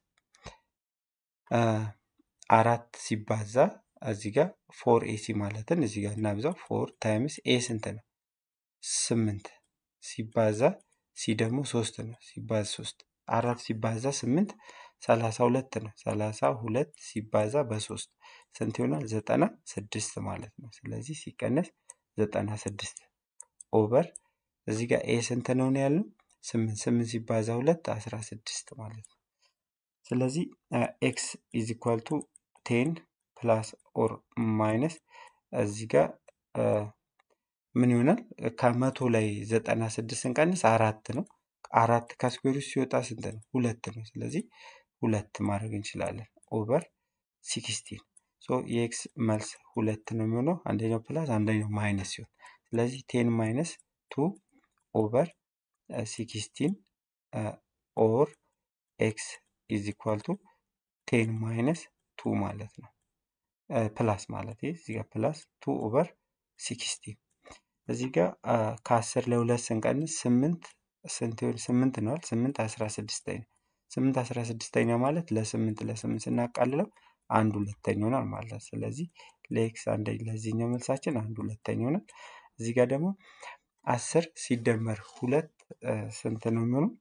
አራት ሲባዛ እዚህ ጋር ፎር ኤሲ ማለትን እዚህ ጋር እናብዛው። ፎር ታይምስ ኤ ስንት ነው? ስምንት ሲባዛ ሲ ደግሞ ሶስት ነው። ሲባዛ ሶስት አራት ሲባዛ ስምንት ሰላሳ ሁለት ነው። ሰላሳ ሁለት ሲባዛ በሶስት ስንት ይሆናል? ዘጠና ስድስት ማለት ነው። ስለዚህ ሲቀነስ ዘጠና ስድስት ኦቨር እዚህ ጋር ኤ ስንት ነው ነው ያልነው? ስምንት ስምንት ሲባዛ ሁለት አስራ ስድስት ማለት ነው። ስለዚህ ኤክስ ኢዝ ኢኳል ቱ ቴን ፕላስ ኦር ማይነስ እዚህ ጋር ምን ይሆናል? ከመቶ ላይ ዘጠና ስድስት ስንቀንስ አራት ነው። አራት ከስኩዌር ውስጥ ሲወጣ ስንት ነው? ሁለት ነው። ስለዚህ ሁለት ማድረግ እንችላለን ኦቨር ሲክስቲን ሶ የኤክስ መልስ ሁለት ነው የሚሆነው። አንደኛው ፕላስ አንደኛው ማይነስ ሲሆን ስለዚህ ቴን ማይነስ ቱ ኦቨር ሲክስቲን ኦር ኤክስ ኢዝ ኢኳል ቱ ቴን ማይነስ ቱ ማለት ነው። ፕላስ ማለት ይህ እዚህ ጋር ፕላስ ቱ ኦቨር ሲክስቲን እዚህ ጋር ከአስር ለሁለት ስንቀንስ ስምንት ስንት ይሆን? ስምንት ነዋል። ስምንት አስራ ስድስተኛ ስምንት አስራ ስድስተኛ ማለት ለስምንት ለስምንት ስናቃልለው አንድ ሁለተኛ ይሆናል ማለት ነው። ስለዚህ ለኤክስ አንደ ለዚህኛው መልሳችን አንድ ሁለተኛ ይሆናል። እዚህ ጋር ደግሞ አስር ሲደመር ሁለት ስንት ነው የሚሆነው?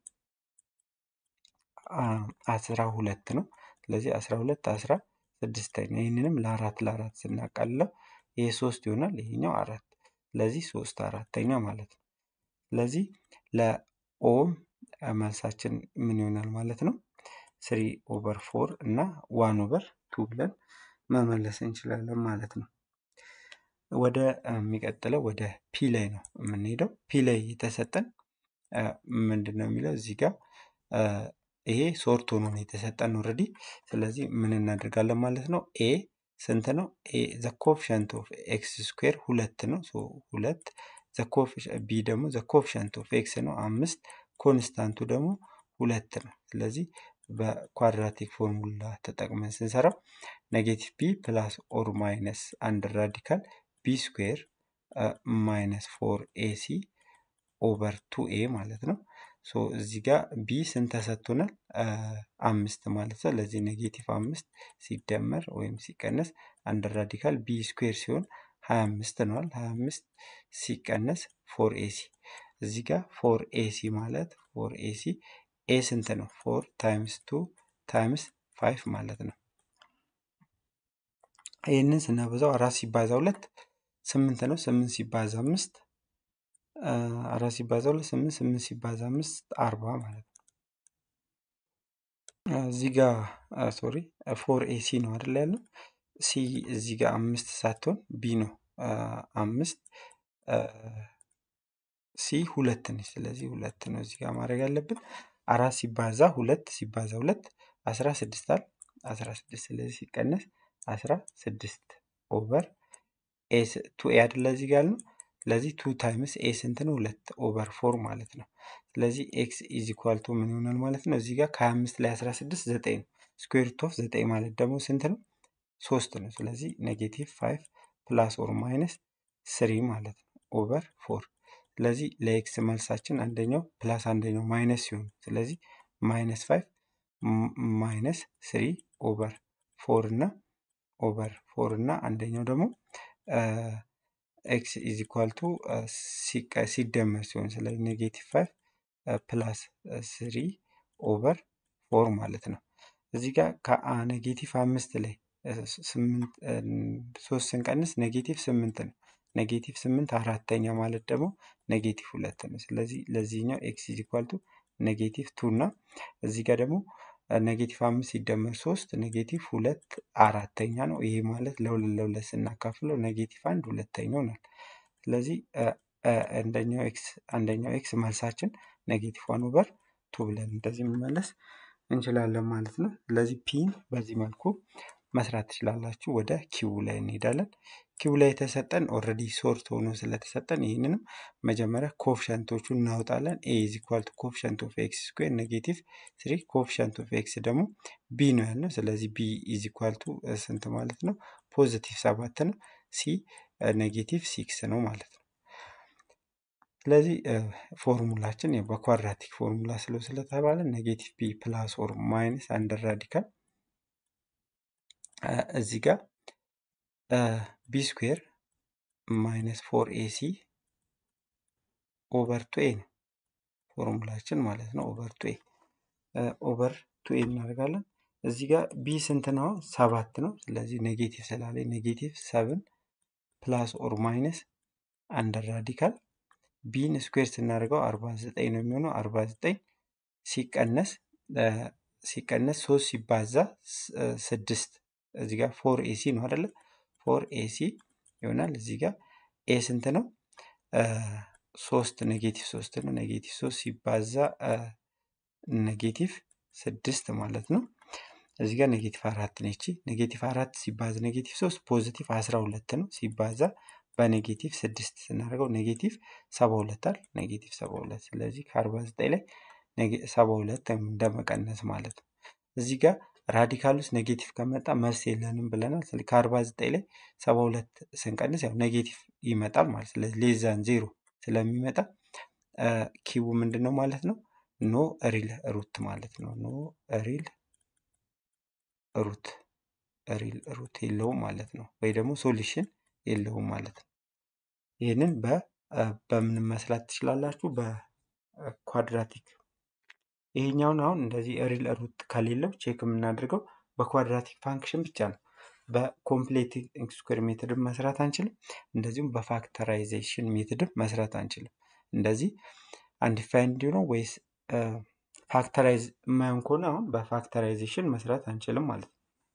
አስራ ሁለት ነው። ስለዚህ አስራ ሁለት አስራ ስድስተኛ ይህንንም ለአራት ለአራት ስናቃልለው ይሄ ሶስት ይሆናል። ይሄኛው አራት ስለዚህ ሶስት አራተኛ ማለት ነው። ስለዚህ ለኦም መልሳችን ምን ይሆናል ማለት ነው? ስሪ ኦቨር ፎር እና ዋን ኦቨር ቱ ብለን መመለስ እንችላለን ማለት ነው። ወደ የሚቀጥለው ወደ ፒ ላይ ነው የምንሄደው። ፒ ላይ የተሰጠን ምንድን ነው የሚለው እዚህ ጋር ይሄ ሶርት ሆኖ ነው የተሰጠን ኦልሬዲ። ስለዚህ ምን እናደርጋለን ማለት ነው? ኤ ስንት ነው? ኤ ዘ ኮፊሸንት ኦፍ ኤክስ ስኩዌር ሁለት ነው። ሶ ሁለት ቢ ደግሞ ዘ ኮፊሸንት ኦፍ ኤክስ ነው አምስት፣ ኮንስታንቱ ደግሞ ሁለት ነው። ስለዚህ በኳድራቲክ ፎርሙላ ተጠቅመን ስንሰራው ኔጌቲቭ ቢ ፕላስ ኦር ማይነስ አንድ ራዲካል ቢ ስኩዌር ማይነስ ፎር ኤሲ ኦቨር ቱ ኤ ማለት ነው። ሶ እዚህ ጋር ቢ ስንት ተሰጥቶናል? አምስት ማለት ነው። ለዚህ ኔጌቲቭ አምስት ሲደመር ወይም ሲቀነስ አንድ ራዲካል ቢ ስኩዌር ሲሆን ሀያ አምስት ነዋል። ሀያ አምስት ሲቀነስ ፎር ኤሲ እዚህ ጋር ፎር ኤሲ ማለት ፎር ኤሲ ኤ ስንት ነው? ፎር ታይምስ ቱ ታይምስ ፋይቭ ማለት ነው። ይህንን ስናበዛው አራት ሲባዛ ሁለት ስምንት ነው። ስምንት ሲባዛ አምስት አራት ሲባዛ ሁለት ስምንት ስምንት ሲባዛ አምስት አርባ ማለት ነው። እዚህ ጋር ሶሪ ፎር ኤሲ ነው አይደል ያለው ሲ እዚህ ጋር አምስት ሳትሆን ቢ ነው አምስት ሲ ሁለት ነች። ስለዚህ ሁለት ነው እዚህ ጋር ማድረግ ያለብን። አራት ሲባዛ ሁለት ሲባዛ ሁለት አስራ ስድስት አል አስራ ስድስት ስለዚህ ሲቀነስ አስራ ስድስት ኦቨር ኤ ቱ ኤ አይደለ እዚህ ጋር ነው። ስለዚህ ቱ ታይምስ ኤ ስንት ነው? ሁለት ኦቨር ፎር ማለት ነው። ስለዚህ ኤክስ ኢዝ ኢኳል ቱ ምን ይሆናል ማለት ነው? እዚህ ጋር ከሀያ አምስት ላይ አስራ ስድስት ዘጠኝ ነው። ስኩዌር ሩት ኦፍ ዘጠኝ ማለት ደግሞ ስንት ነው? ሶስት ነው። ስለዚህ ኔጌቲቭ ፋይቭ ፕላስ ኦር ማይነስ ስሪ ማለት ነው ኦቨር ፎር ስለዚህ ለኤክስ መልሳችን አንደኛው ፕላስ አንደኛው ማይነስ ሲሆን ስለዚህ ማይነስ ፋይቭ ማይነስ ስሪ ኦቨር ፎር እና ኦቨር ፎር እና አንደኛው ደግሞ ኤክስ ኢዝ ኢኳል ቱ ሲደመር ሲሆን ስለዚህ ኔጌቲቭ ፋይቭ ፕላስ ስሪ ኦቨር ፎር ማለት ነው። እዚህ ጋር ከኔጌቲቭ አምስት ላይ ሶስት ስንቀንስ ኔጌቲቭ ስምንት ነው። ኔጌቲቭ ስምንት አራተኛ ማለት ደግሞ ኔጌቲቭ ሁለት ነው። ስለዚህ ለዚህኛው ኤክስ ኢዝ ኢኳል ቱ ኔጌቲቭ ቱ እና እዚህ ጋር ደግሞ ኔጌቲቭ አምስት ሲደመር ሶስት ኔጌቲቭ ሁለት አራተኛ ነው። ይሄ ማለት ለሁለት ለሁለት ስናካፍለው ኔጌቲቭ አንድ ሁለተኛ ይሆናል። ስለዚህ አንደኛው ኤክስ አንደኛው ኤክስ መልሳችን ኔጌቲቭ ዋን ኦቨር ቱ ብለን እንደዚህ መመለስ እንችላለን ማለት ነው። ስለዚህ ፒን በዚህ መልኩ መስራት ትችላላችሁ። ወደ ኪው ላይ እንሄዳለን። ኪው ላይ የተሰጠን ኦልሬዲ ሶርት ሆኖ ስለተሰጠን ይህንንም መጀመሪያ ኮፍሸንቶቹን እናወጣለን። ኤ ኢዝ ኢኳል ቱ ኮፍሸንት ኦፍ ኤክስ ስኩዌር ኔጌቲቭ ስሪ ኮፍሸንት ኦፍ ኤክስ ደግሞ ቢ ነው ያልነው። ስለዚህ ቢ ኢዝ ኢኳል ቱ ስንት ማለት ነው? ፖዚቲቭ ሰባት ነው። ሲ ኔጌቲቭ ሲክስ ነው ማለት ነው። ስለዚህ ፎርሙላችን በኳድራቲክ ፎርሙላ ስለው ስለተባለ ኔጌቲቭ ቢ ፕላስ ኦር ማይነስ አንድ ራዲካል እዚህ ጋር ቢ ስኩዌር ማይነስ ፎር ኤሲ ኦቨር ቱ ኤ ነው ፎርሙላችን ማለት ነው። ኦቨር ቱ ኤ ኦቨር ቱ ኤ እናደርጋለን። እዚህ ጋር ቢ ስንት ነው? ሰባት ነው። ስለዚህ ኔጌቲቭ ስላለ ኔጌቲቭ ሰብን ፕላስ ኦር ማይነስ አንድ ራዲካል ቢን ስኩዌር ስናደርገው አርባ ዘጠኝ ነው የሚሆነው። አርባ ዘጠኝ ሲቀነስ ሲቀነስ ሶስት ሲባዛ ስድስት እዚህ ጋር ፎር ኤሲ ነው አይደለ? ፎር ኤሲ ይሆናል። እዚህ ጋር ኤ ስንት ነው? ሶስት ኔጌቲቭ ሶስት ነው። ኔጌቲቭ ሶስት ሲባዛ ኔጌቲቭ ስድስት ማለት ነው። እዚህ ጋር ኔጌቲቭ አራት ነች። ኔጌቲቭ አራት ሲባዛ ኔጌቲቭ ሶስት ፖዚቲቭ አስራ ሁለት ነው። ሲባዛ በኔጌቲቭ ስድስት ስናደርገው ኔጌቲቭ ሰባ ሁለት አል ኔጌቲቭ ሰባ ሁለት ስለዚህ ከአርባ ዘጠኝ ላይ ሰባ ሁለት እንደመቀነስ ማለት ነው። እዚህ ጋር ራዲካል ውስጥ ኔጌቲቭ ከመጣ መልስ የለንም ብለናል። ስለዚህ ከአርባ ዘጠኝ ላይ ሰባ ሁለት ስንቀንስ ያው ኔጌቲቭ ይመጣል ማለት ስለዚህ ሌዛን ዜሮ ስለሚመጣ ኪቡ ምንድን ነው ማለት ነው? ኖ ሪል ሩት ማለት ነው። ኖ ሪል ሩት ሪል ሩት የለውም ማለት ነው። ወይ ደግሞ ሶሉሽን የለውም ማለት ነው። ይህንን በምን መስራት ትችላላችሁ? በኳድራቲክ ይሄኛውን አሁን እንደዚህ ሪል ሩት ከሌለው ቼክ የምናደርገው በኳድራቲክ ፋንክሽን ብቻ ነው። በኮምፕሌቲንግ ስኩዌር ሜትድም መስራት አንችልም። እንደዚሁም በፋክተራይዜሽን ሜትድም መስራት አንችልም። እንደዚህ አንዲፋይንድ ነው ወይስ ፋክተራይዝ የማይሆን ከሆነ አሁን በፋክተራይዜሽን መስራት አንችልም ማለት ነው።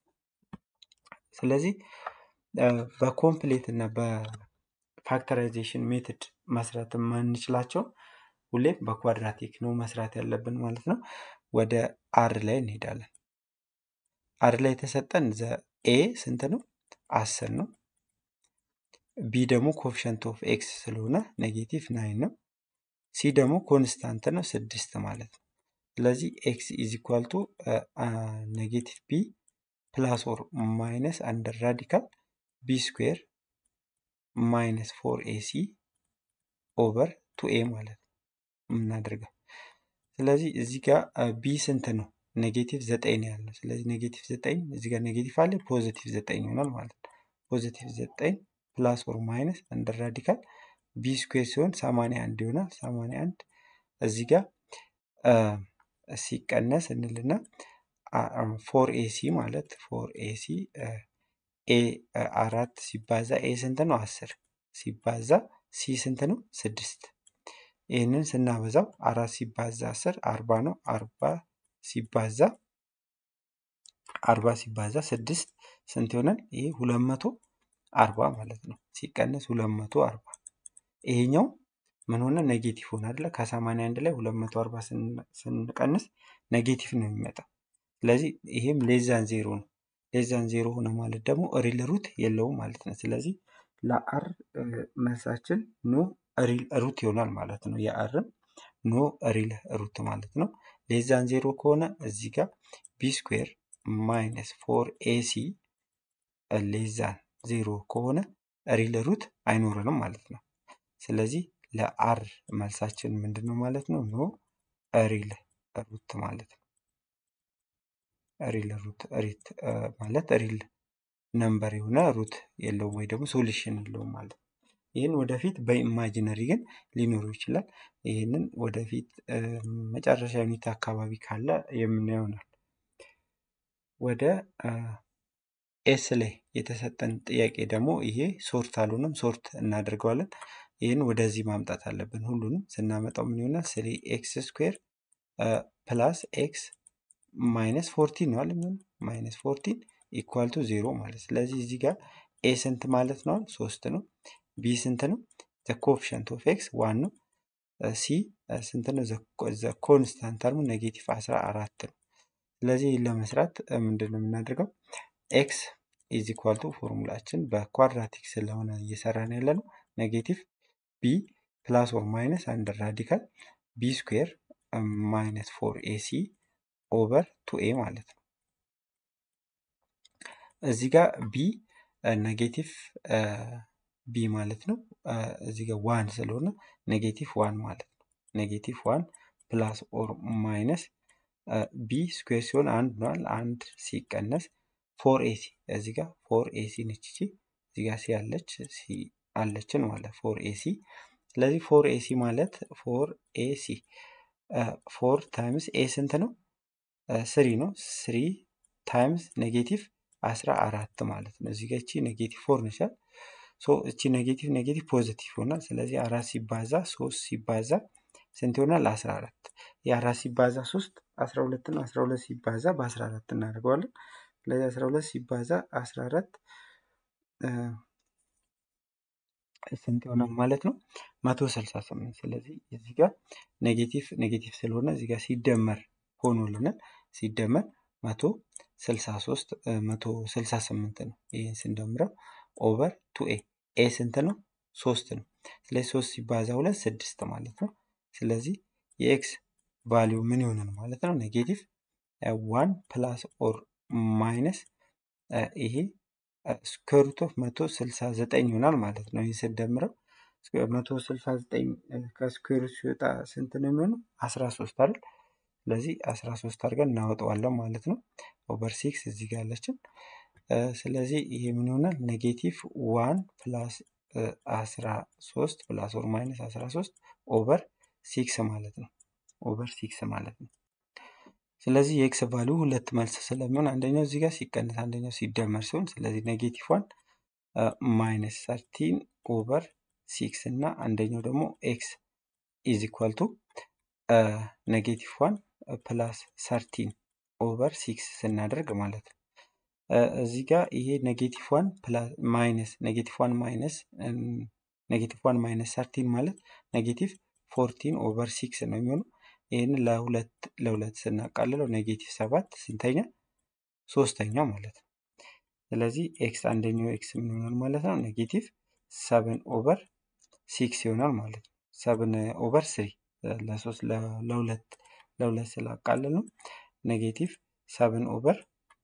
ስለዚህ በኮምፕሌት እና በፋክተራይዜሽን ሜትድ መስራት የማንችላቸው ሁሌም በኳድራቲክ ነው መስራት ያለብን ማለት ነው። ወደ አር ላይ እንሄዳለን። አር ላይ የተሰጠን ዘ ኤ ስንት ነው? አስር ነው። ቢ ደግሞ ኮፊሸንት ኦፍ ኤክስ ስለሆነ ኔጌቲቭ ናይን ነው። ሲ ደግሞ ኮንስታንት ነው ስድስት ማለት ነው። ስለዚህ ኤክስ ኢዝ ኢኳል ቱ ኔጌቲቭ ቢ ፕላስ ኦር ማይነስ አንደር ራዲካል ቢ ስኩዌር ማይነስ ፎር ኤሲ ኦቨር ቱ ኤ ማለት ነው የምናደርገው። ስለዚህ እዚህ ጋር ቢ ስንት ነው? ኔጌቲቭ ዘጠኝ ነው ያለው። ስለዚህ ኔጌቲቭ ዘጠኝ እዚህ ጋር ኔጌቲቭ አለ ፖዚቲቭ ዘጠኝ ይሆናል ማለት ነው። ፖዚቲቭ ዘጠኝ ፕላስ ኦር ማይነስ አንደር ራዲካል ቢ ስኩዌር ሲሆን ሰማንያ አንድ ይሆናል። ሰማንያ አንድ እዚህ ጋር ሲቀነስ እንልና ፎር ኤሲ ማለት ፎር ኤሲ ኤ አራት ሲባዛ ኤ ስንት ነው? አስር ሲባዛ ሲ ስንት ነው? ስድስት ይህንን ስናበዛው አራት ሲባዛ አስር አርባ ነው። አርባ ሲባዛ አርባ ሲባዛ ስድስት ስንት ይሆናል? ይሄ ሁለት መቶ አርባ ማለት ነው። ሲቀነስ ሁለት መቶ አርባ ይሄኛው ምን ሆነ? ኔጌቲቭ ሆነ አይደለ? ከሰማንያ አንድ ላይ ሁለት መቶ አርባ ስንቀንስ ኔጌቲቭ ነው የሚመጣው። ስለዚህ ይሄም ሌዛን ዜሮ ነው። ሌዛን ዜሮ ሆነ ማለት ደግሞ ሪል ሩት የለውም ማለት ነው። ስለዚህ ለአር መልሳችን ኖ ሪል ሩት ይሆናል ማለት ነው። የአርም ኖ ሪል ሩት ማለት ነው። ሌዛን ዜሮ ከሆነ እዚህ ጋር ቢ ስኩዌር ማይነስ ፎር ኤሲ ሌዛን ዜሮ ከሆነ ሪል ሩት አይኖረንም ማለት ነው። ስለዚህ ለአር መልሳችን ምንድን ነው ማለት ነው? ኖ ሪል ሩት ማለት ነው። ሪል ሩት ሪት ማለት ሪል ነምበር የሆነ ሩት የለውም ወይ ደግሞ ሶሉሽን የለውም ማለት ነው። ይህን ወደፊት በኢማጂነሪ ግን ሊኖሩ ይችላል። ይህንን ወደፊት መጨረሻ ዩኒት አካባቢ ካለ የምናየው ይሆናል። ወደ ኤስ ላይ የተሰጠን ጥያቄ ደግሞ ይሄ ሶርት አልሆነም፣ ሶርት እናደርገዋለን። ይህን ወደዚህ ማምጣት አለብን። ሁሉንም ስናመጣው ምን ይሆናል? ስሪ ኤክስ ስኩዌር ፕላስ ኤክስ ማይነስ ፎርቲን ነው አለ ማይነስ ፎርቲን ኢኳል ቱ ዜሮ ማለት ስለዚህ እዚህ ጋር ኤ ስንት ማለት ነው? ሶስት ነው። ቢ ስንት ነው? ዘ ኮፊሸንት ኦፍ ኤክስ ዋን ነው። ሲ ስንት ነው? ዘ ኮንስታንት ተርሙ ኔጌቲቭ አስራ አራት ነው። ስለዚህ ለመስራት ምንድን ነው የምናደርገው? ኤክስ ኢዝ ኢኳል ቱ ፎርሙላችን በኳድራቲክ ስለሆነ እየሰራን ያለ ነው ኔጌቲቭ ቢ ፕላስ ኦር ማይነስ አንድ ራዲካል ቢ ስኩዌር ማይነስ ፎር ኤሲ ኦቨር ቱ ኤ ማለት ነው። እዚህ ጋር ቢ ኔጌቲቭ ቢ ማለት ነው። እዚህ ጋር ዋን ስለሆነ ኔጌቲቭ ዋን ማለት ነው። ኔጌቲቭ ዋን ፕላስ ኦር ማይነስ ቢ ስኩዌር ሲሆን አንድ ነዋል። አንድ ሲቀነስ ፎር ኤሲ እዚህ ጋር ፎር ኤሲ ነች እቺ እዚህ ጋር ሲ አለች ሲ አለችን ማለት ፎር ኤሲ ስለዚህ ፎር ኤሲ ማለት ፎር ኤሲ ፎር ታይምስ ኤ ስንት ነው? ስሪ ነው። ስሪ ታይምስ ኔጌቲቭ አስራ አራት ማለት ነው። እዚህ ጋር እቺ ኔጌቲቭ ፎር ነቻል። ሶ እቺ ኔጌቲቭ ኔጌቲቭ ፖዚቲቭ ይሆናል። ስለዚህ አራት ሲባዛ ሶስት ሲባዛ ስንት ይሆናል? አስራ አራት የአራት ሲባዛ ሶስት አስራ ሁለት ነው። አስራ ሁለት ሲባዛ በአስራ አራት እናደርገዋለን። ስለዚህ አስራ ሁለት ሲባዛ አስራ አራት ስንት ይሆናል ማለት ነው? መቶ ስልሳ ስምንት ስለዚህ እዚህ ጋር ኔጌቲቭ ኔጌቲቭ ስለሆነ እዚህ ጋር ሲደመር ሆኖልናል። ሲደመር መቶ ስልሳ ሶስት መቶ ስልሳ ስምንት ነው። ይህን ስንደምረው ኦቨር ቱ ኤ ኤ ስንት ነው? ሶስት ነው። ስለዚህ ሶስት ሲባዛ ሁለት ስድስት ማለት ነው። ስለዚህ የኤክስ ቫሊዩ ምን ይሆናል ማለት ነው? ኔጌቲቭ ዋን ፕላስ ኦር ማይነስ ይሄ ስኩዌር ሩት ኦፍ መቶ ስልሳ ዘጠኝ ይሆናል ማለት ነው። ይህን ስንደምረው መቶ ስልሳ ዘጠኝ ከስኩዌር ሲወጣ ስንት ነው የሚሆነው? አስራ ሶስት አይደል? ስለዚህ አስራ ሶስት አድርገን እናወጣዋለን ማለት ነው። ኦቨር ሲክስ እዚህ ጋር ያለችን ስለዚህ ይሄ ምን ይሆናል? ኔጌቲቭ ዋን ፕላስ አስራ ሶስት ፕላስ ኦር ማይነስ አስራ ሶስት ኦቨር ሲክስ ማለት ነው። ኦቨር ሲክስ ማለት ነው። ስለዚህ የኤክስ ቫሊዩ ሁለት መልስ ስለሚሆን አንደኛው እዚህ ጋር ሲቀንስ አንደኛው ሲደመር ሲሆን ስለዚህ ኔጌቲቭ ዋን ማይነስ ሰርቲን ኦቨር ሲክስ እና አንደኛው ደግሞ ኤክስ ኢዝ ኢኳል ቱ ኔጌቲቭ ዋን ፕላስ ሰርቲን ኦቨር ሲክስ ስናደርግ ማለት ነው። እዚህ ጋር ይሄ ኔጌቲቭ ዋን ማይነስ ኔጌቲቭ ዋን ማይነስ ኔጌቲቭ ዋን ማይነስ ሰርቲን ማለት ኔጌቲቭ ፎርቲን ኦቨር ሲክስ ነው የሚሆነው። ይህን ለሁለት ለሁለት ስናቃልለው ኔጌቲቭ ሰባት ስንተኛ ሶስተኛ ማለት ነው። ስለዚህ ኤክስ አንደኛው ኤክስ ምን ይሆናል ማለት ነው? ኔጌቲቭ ሰብን ኦቨር ሲክስ ይሆናል ማለት ነው። ሰብን ኦቨር ስሪ ለሶስት ለሁለት ለሁለት ስላቃልል ነው ኔጌቲቭ ሰብን ኦቨር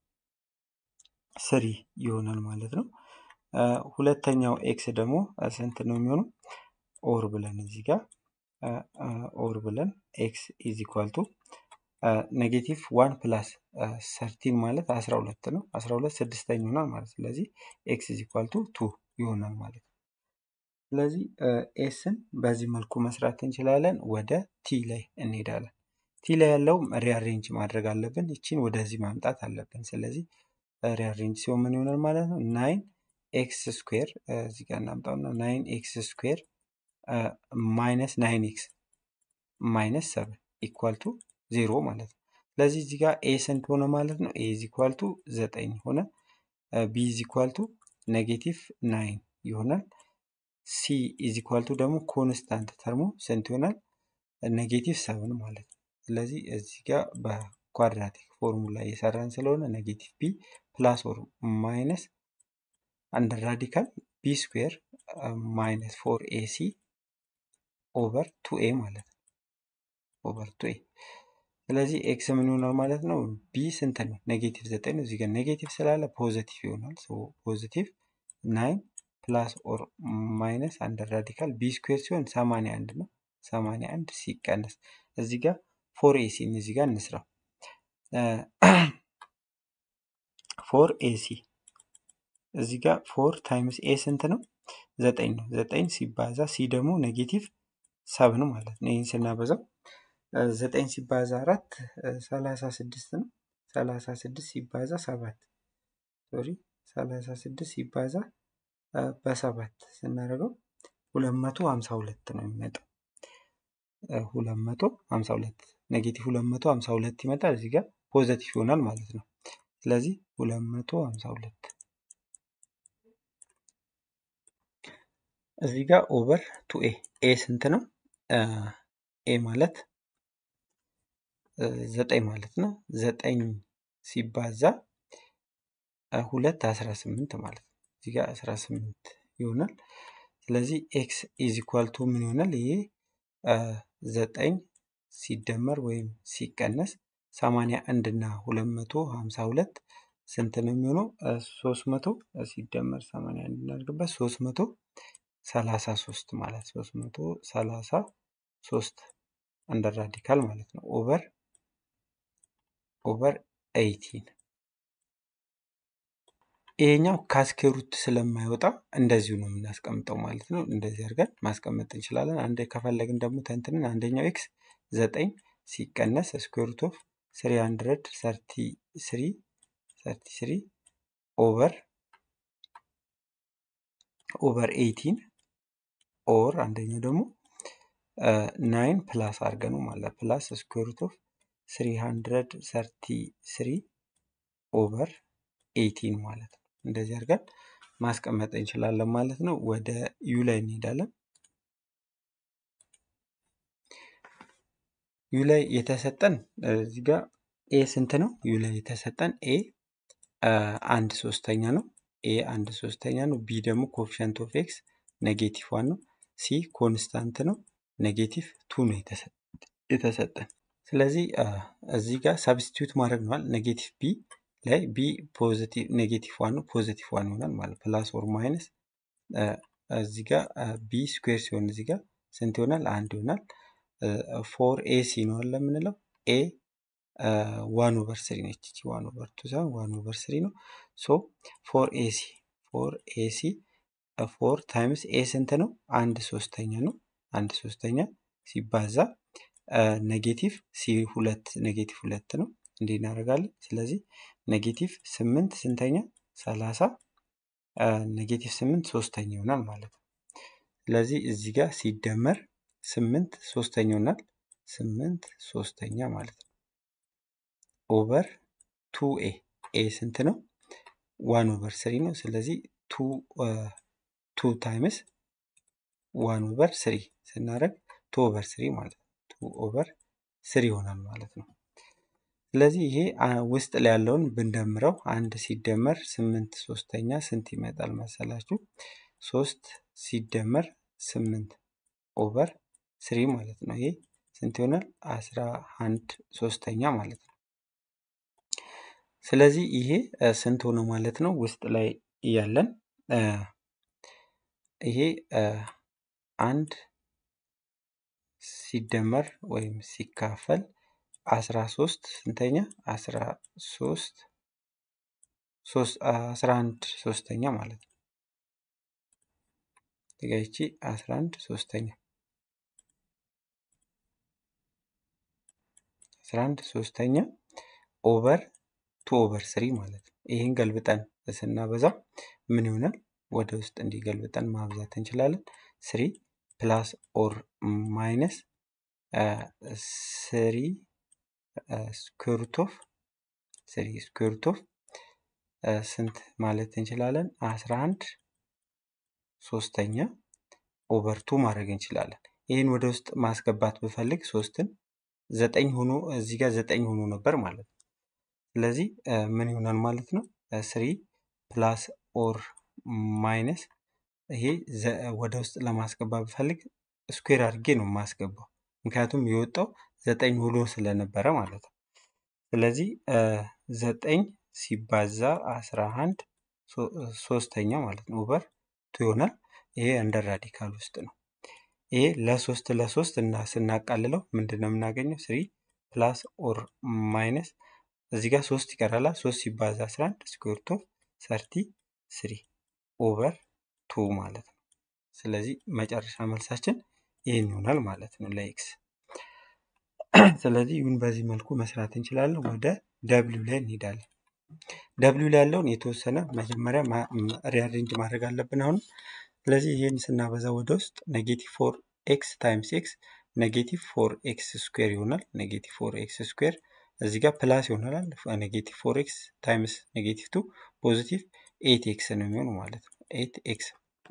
ስሪ ይሆናል ማለት ነው። ሁለተኛው ኤክስ ደግሞ ስንት ነው የሚሆነው? ኦር ብለን እዚህ ጋር ኦር ብለን ኤክስ ኢዝ ኢኳል ቱ ኔጌቲቭ ዋን ፕላስ ሰርቲን ማለት አስራ ሁለት ነው። አስራ ሁለት ስድስተኛ ይሆናል ማለት ስለዚህ ኤክስ ኢዝ ኢኳል ቱ ቱ ይሆናል ማለት ነው። ስለዚህ ኤስን በዚህ መልኩ መስራት እንችላለን። ወደ ቲ ላይ እንሄዳለን። ቲ ላይ ያለው ሪአሬንጅ ማድረግ አለብን። ይቺን ወደዚህ ማምጣት አለብን። ስለዚህ ሪአሬንጅ ሲሆን ምን ይሆናል ማለት ነው? ናይን ኤክስ ስኩዌር እዚህ ጋር እናምጣውና ናይን ኤክስ ስኩዌር ማይነስ ናይን ኤክስ ማይነስ ሰብን ኢኳል ቱ ዜሮ ማለት ነው። ስለዚህ እዚህ ጋር ኤ ስንት ሆነ ማለት ነው? ኤ ኢዝ ኢኳል ቱ ዘጠኝ ሆነ። ቢ ኢዝ ኢኳል ቱ ኔጌቲቭ ናይን ይሆናል። ሲ ኢዝ ኢኳል ቱ ደግሞ ኮንስታንት ተርሞ ስንት ይሆናል? ኔጌቲቭ ሰብን ማለት ነው። ስለዚህ እዚህ ጋር በኳድራቲክ ፎርሙላ እየሰራን ስለሆነ ኔጌቲቭ ቢ ፕላስ ኦር ማይነስ አንድ ራዲካል ቢ ስኩዌር ማይነስ ፎር ኤሲ ኦቨር ቱ ኤ ማለት ነው። ኦቨር ቱ ኤ ስለዚህ ኤክስ ምን ይሆናል ማለት ነው? ቢ ስንት ነው? ኔጌቲቭ ዘጠኝ ነው። እዚህ ጋር ኔጌቲቭ ስላለ ፖዘቲቭ ይሆናል። ፖዘቲቭ ናይን ፕላስ ኦር ማይነስ አንድ ራዲካል ቢ ስኩዌር ሲሆን ሰማንያ አንድ ነው። ሰማንያ አንድ ሲቀነስ እዚህ ጋር ፎር ኤሲን እዚህ ጋር እንስራው። ፎር ኤሲ እዚህ ጋር ፎር ታይምስ ኤ ስንት ነው? ዘጠኝ ነው። ዘጠኝ ሲባዛ ሲ ደግሞ ኔጌቲቭ ሰብን ማለት ነው። ይህን ስናበዛው ዘጠኝ ሲባዛ አራት ሰላሳ ስድስት ነው። ሰላሳ ስድስት ሲባዛ ሰባት ሶሪ ሰላሳ ስድስት ሲባዛ በሰባት ስናደርገው ሁለት መቶ ሀምሳ ሁለት ነው የሚመጣው። ሁለት መቶ ሀምሳ ሁለት ኔጌቲቭ ሁለት መቶ ሀምሳ ሁለት ይመጣል። እዚህ ጋር ፖዘቲቭ ይሆናል ማለት ነው። ስለዚህ ሁለት መቶ ሀምሳ ሁለት እዚህ ጋር ኦቨር ቱ ኤ ኤ ስንት ነው? ኤ ማለት ዘጠኝ ማለት ነው። ዘጠኝ ሲባዛ ሁለት አስራ ስምንት ማለት ነው። እዚህ ጋር አስራ ስምንት ይሆናል። ስለዚህ ኤክስ ኢዝ ኢኳል ቱ ምን ይሆናል? ይሄ ዘጠኝ ሲደመር ወይም ሲቀነስ ሰማንያ አንድ እና ሁለት መቶ ሀምሳ ሁለት ስንት ነው የሚሆነው? ሶስት መቶ ሲደመር ሰማንያ አንድ እናድርግበት ሶስት መቶ ሰላሳ ሶስት ማለት ሶስት መቶ ሰላሳ ሶስት አንደር ራዲካል ማለት ነው ኦቨር ኦቨር ኤይቲን ይሄኛው ካስኬሩት ስለማይወጣ እንደዚሁ ነው የምናስቀምጠው ማለት ነው። እንደዚህ አድርገን ማስቀመጥ እንችላለን። አንድ ከፈለግን ደግሞ ተንትንን አንደኛው ኤክስ ዘጠኝ ሲቀነስ ስኩዌሩት ኦፍ ስሪ ሀንድረድ ሰርቲ ስሪ ሰርቲ ስሪ ኦቨር ኦቨር ኤይቲን ኦር አንደኛው ደግሞ ናይን ፕላስ አድርገ ነው ማለት ፕላስ ስኩዌር ሩት ኦፍ ስሪ ሀንድረድ ሰርቲ ስሪ ኦቨር ኤይቲን ማለት ነው። እንደዚህ አድርገን ማስቀመጥ እንችላለን ማለት ነው። ወደ ዩ ላይ እንሄዳለን። ዩ ላይ የተሰጠን እዚህ ጋር ኤ ስንት ነው? ዩ ላይ የተሰጠን ኤ አንድ ሶስተኛ ነው። ኤ አንድ ሶስተኛ ነው። ቢ ደግሞ ኮፊሸንት ኦፍ ኤክስ ኔጌቲቭ ዋን ነው። ሲ ኮንስታንት ነው። ኔጌቲቭ ቱ ነው የተሰጠን። ስለዚህ እዚህ ጋር ሳብስቲቱት ማድረግ ነዋል። ኔጌቲቭ ቢ ላይ ቢ ፖዚቲቭ ኔጌቲቭ ዋን ነው። ፖዚቲቭ ዋን ይሆናል ማለት ፕላስ ኦር ማይነስ እዚህ ጋር ቢ ስኩዌር ሲሆን እዚህ ጋር ስንት ይሆናል? አንድ ይሆናል። ፎር ኤ ሲ ነው አለ የምንለው ኤ ዋን ኦቨር ስሪ ነች። እቺ ዋን ኦቨር ቱ ሳይሆን ዋን ኦቨር ስሪ ነው። ሶ ፎር ኤሲ ፎር ኤሲ ፎር ታይምስ ኤ ስንት ነው? አንድ ሶስተኛ ነው። አንድ ሶስተኛ ሲባዛ ኔጌቲቭ ሲ ሁለት ኔጌቲቭ ሁለት ነው። እንዲህ እናደርጋለን። ስለዚህ ኔጌቲቭ ስምንት ስንተኛ? ሰላሳ ኔጌቲቭ ስምንት ሶስተኛ ይሆናል ማለት ነው። ስለዚህ እዚህ ጋር ሲደመር ስምንት ሶስተኛ ይሆናል። ስምንት ሶስተኛ ማለት ነው። ኦቨር ቱ ኤ ኤ ስንት ነው? ዋን ኦቨር ስሪ ነው። ስለዚህ ቱ ቱ ታይምስ ዋን ኦቨር ስሪ ስናደርግ ቱ ኦቨር ስሪ ማለት ነው። ቱ ኦቨር ስሪ ይሆናል ማለት ነው። ስለዚህ ይሄ ውስጥ ላይ ያለውን ብንደምረው አንድ ሲደመር ስምንት ሶስተኛ ስንት ይመጣል መሰላችሁ? ሶስት ሲደመር ስምንት ኦቨር ስሪ ማለት ነው። ይሄ ስንት ይሆናል? አስራ አንድ ሶስተኛ ማለት ነው። ስለዚህ ይሄ ስንት ሆነ ማለት ነው? ውስጥ ላይ ያለን ይሄ አንድ ሲደመር ወይም ሲካፈል አስራ ሶስት ስንተኛ? አስራ ሶስት ሶስት አስራ አንድ ሶስተኛ ማለት ነው። ይቺ አስራ አንድ ሶስተኛ አስራ አንድ ሶስተኛ ኦቨር ቱ ኦቨር ስሪ ማለት ነው። ይህን ገልብጠን ስናበዛው ምን ይሆናል? ወደ ውስጥ እንዲገልብጠን ማብዛት እንችላለን። ስሪ ፕላስ ኦር ማይነስ ስሪ ስኩዌርት ኦፍ ስሪ ስኩዌርት ኦፍ ስንት ማለት እንችላለን? አስራ አንድ ሶስተኛ ኦቨር ቱ ማድረግ እንችላለን። ይህን ወደ ውስጥ ማስገባት ብፈልግ ሶስትን ዘጠኝ ሆኖ እዚህ ጋር ዘጠኝ ሆኖ ነበር ማለት ነው። ስለዚህ ምን ይሆናል ማለት ነው? ስሪ ፕላስ ኦር ማይነስ ይሄ ወደ ውስጥ ለማስገባት ብፈልግ ስኩዌር አድርጌ ነው የማስገባው። ምክንያቱም የወጣው ዘጠኝ ሆኖ ስለነበረ ማለት ነው። ስለዚህ ዘጠኝ ሲባዛ አስራ አንድ ሶስተኛ ማለት ነው ኦቨር ቱ ይሆናል። ይሄ እንደ ራዲካል ውስጥ ነው። ይሄ ለሶስት ለሶስት እና ስናቃልለው ምንድን ነው የምናገኘው? ስሪ ፕላስ ኦር ማይነስ እዚህ ጋር ሶስት ይቀራላ። ሶስት ሲባዛ አስራ አንድ ስኩዌር ኦፍ ሰርቲ ስሪ ኦቨር ቱ ማለት ነው። ስለዚህ መጨረሻ መልሳችን ይህን ይሆናል ማለት ነው ለኤክስ። ስለዚህ ይሁን በዚህ መልኩ መስራት እንችላለን። ወደ ደብሊው ላይ እንሄዳለን። ደብሊው ላይ ያለውን የተወሰነ መጀመሪያ ሪአሬንጅ ማድረግ አለብን አሁን። ስለዚህ ይህን ስናበዛ ወደ ውስጥ ኔጌቲቭ ፎር ኤክስ ታይምስ ኤክስ ኔጌቲቭ ፎር ኤክስ ስኩዌር ይሆናል። ኔጌቲቭ ፎር ኤክስ ስኩዌር እዚህ ጋር ፕላስ ይሆናል። ኔጌቲቭ ፎር ኤክስ ታይምስ ኔጌቲቭ ቱ ፖዚቲቭ ኤት ኤክስ ነው የሚሆነው ማለት ነው። ኤት ኤክስ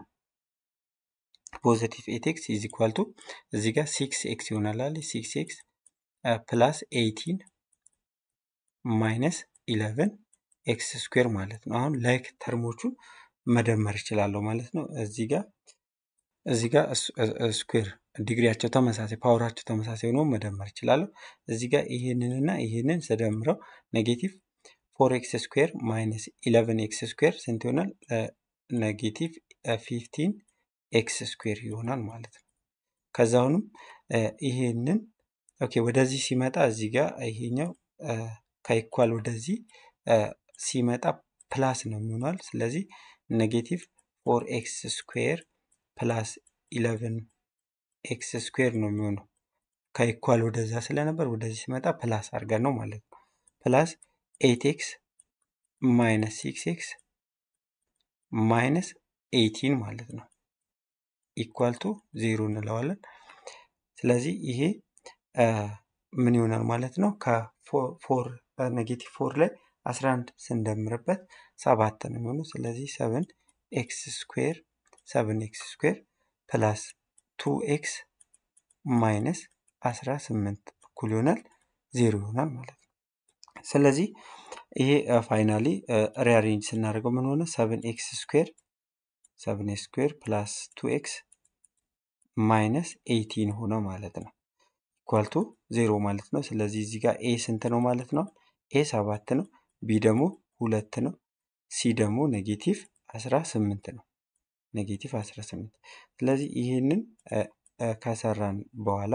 ፖዚቲቭ ኤት ኤክስ ኢዝ ኢኳል ቱ እዚህ ጋር ሲክስ ኤክስ ይሆናል አለ ሲክስ ኤክስ ፕላስ ኤይቲን ማይነስ ኢለቨን ኤክስ ስኩዌር ማለት ነው። አሁን ላይክ ተርሞቹን መደመር ይችላለሁ ማለት ነው። እዚህ ጋር እዚህ ጋር ስኩዌር ዲግሪያቸው ተመሳሳይ ፓወራቸው ተመሳሳይ ሆኖ መደመር ይችላለሁ። እዚህ ጋር ይህንንና ይህንን ስደምረው ኔጌቲቭ ፎር ኤክስ ስኩዌር ማይነስ ኢለቨን ኤክስ ስኩዌር ስንት ይሆናል? ኔጌቲቭ ፊፍቲን ኤክስ ስኩዌር ይሆናል ማለት ነው። ከዛ አሁንም ይሄንን ኦኬ ወደዚህ ሲመጣ እዚህ ጋር ይሄኛው ከኢኳል ወደዚህ ሲመጣ ፕላስ ነው የሚሆናል። ስለዚህ ኔጌቲቭ ፎር ኤክስ ስኩዌር ፕላስ ኢለቨን ኤክስ ስኩዌር ነው የሚሆነው። ከኢኳል ወደዛ ስለነበር ወደዚህ ሲመጣ ፕላስ አድርገን ነው ማለት ነው። ፕላስ ኤት ኤክስ ማይነስ ሲክስ ኤክስ ማይነስ ኤይቲን ማለት ነው። ኢኳል ቱ ዜሮ እንለዋለን። ስለዚህ ይሄ ምን ይሆናል ማለት ነው? ከፎር ኔጌቲቭ ፎር ላይ 11 ስንደምርበት ሰባት ነው የሚሆነው። ስለዚህ ሰብን ኤክስ ስኩዌር ሰብን ኤክስ ስኩዌር ፕላስ ቱ ኤክስ ማይነስ 18 እኩል ይሆናል ዜሮ ይሆናል ማለት ነው። ስለዚህ ይሄ ፋይናሊ ሪአሬንጅ ስናደርገው ምን ሆነ? ሰብን ኤክስ ስኩዌር ሰብን ኤክስ ስኩዌር ፕላስ ቱ ኤክስ ማይነስ ኤይቲን ሆነ ማለት ነው። ኢኳል ቱ ዜሮ ማለት ነው። ስለዚህ እዚህ ጋር ኤ ስንት ነው ማለት ነው? ኤ ሰባት ነው። ቢ ደግሞ ሁለት ነው። ሲ ደግሞ ኔጌቲቭ አስራ ስምንት ነው። ኔጌቲቭ አስራ ስምንት ስለዚህ ይህንን ከሰራን በኋላ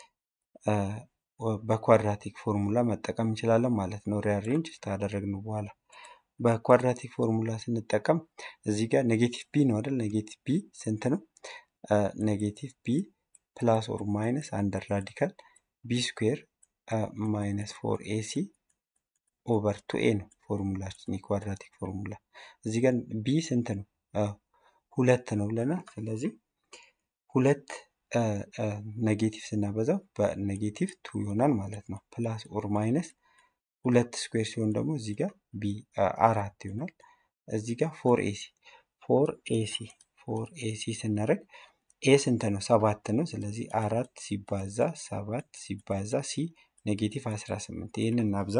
በኳድራቲክ ፎርሙላ መጠቀም እንችላለን ማለት ነው። ሪአሬንጅ ካደረግን በኋላ በኳድራቲክ ፎርሙላ ስንጠቀም እዚህ ጋር ኔጌቲቭ ቢ ነው አይደል? ኔጌቲቭ ቢ ስንት ነው? ኔጌቲቭ ቢ ፕላስ ኦር ማይነስ አንደር ራዲካል ቢ ስኩዌር ማይነስ ፎር ኤሲ ኦቨር ቱ ኤ ነው ፎርሙላችን የኳድራቲክ ፎርሙላ። እዚህ ጋር ቢ ስንት ነው? ሁለት ነው ብለናል። ስለዚህ ሁለት ኔጌቲቭ ስናበዛው በኔጌቲቭ ቱ ይሆናል ማለት ነው። ፕላስ ኦር ማይነስ ሁለት ስኩዌር ሲሆን ደግሞ እዚህ ጋር ቢ አራት ይሆናል። እዚህ ጋር ፎር ኤሲ ፎር ኤሲ ፎር ኤሲ ስናደርግ ኤ ስንት ነው? ሰባት ነው። ስለዚህ አራት ሲባዛ ሰባት ሲባዛ ሲ ኔጌቲቭ አስራ ስምንት ይህንን እናብዛ።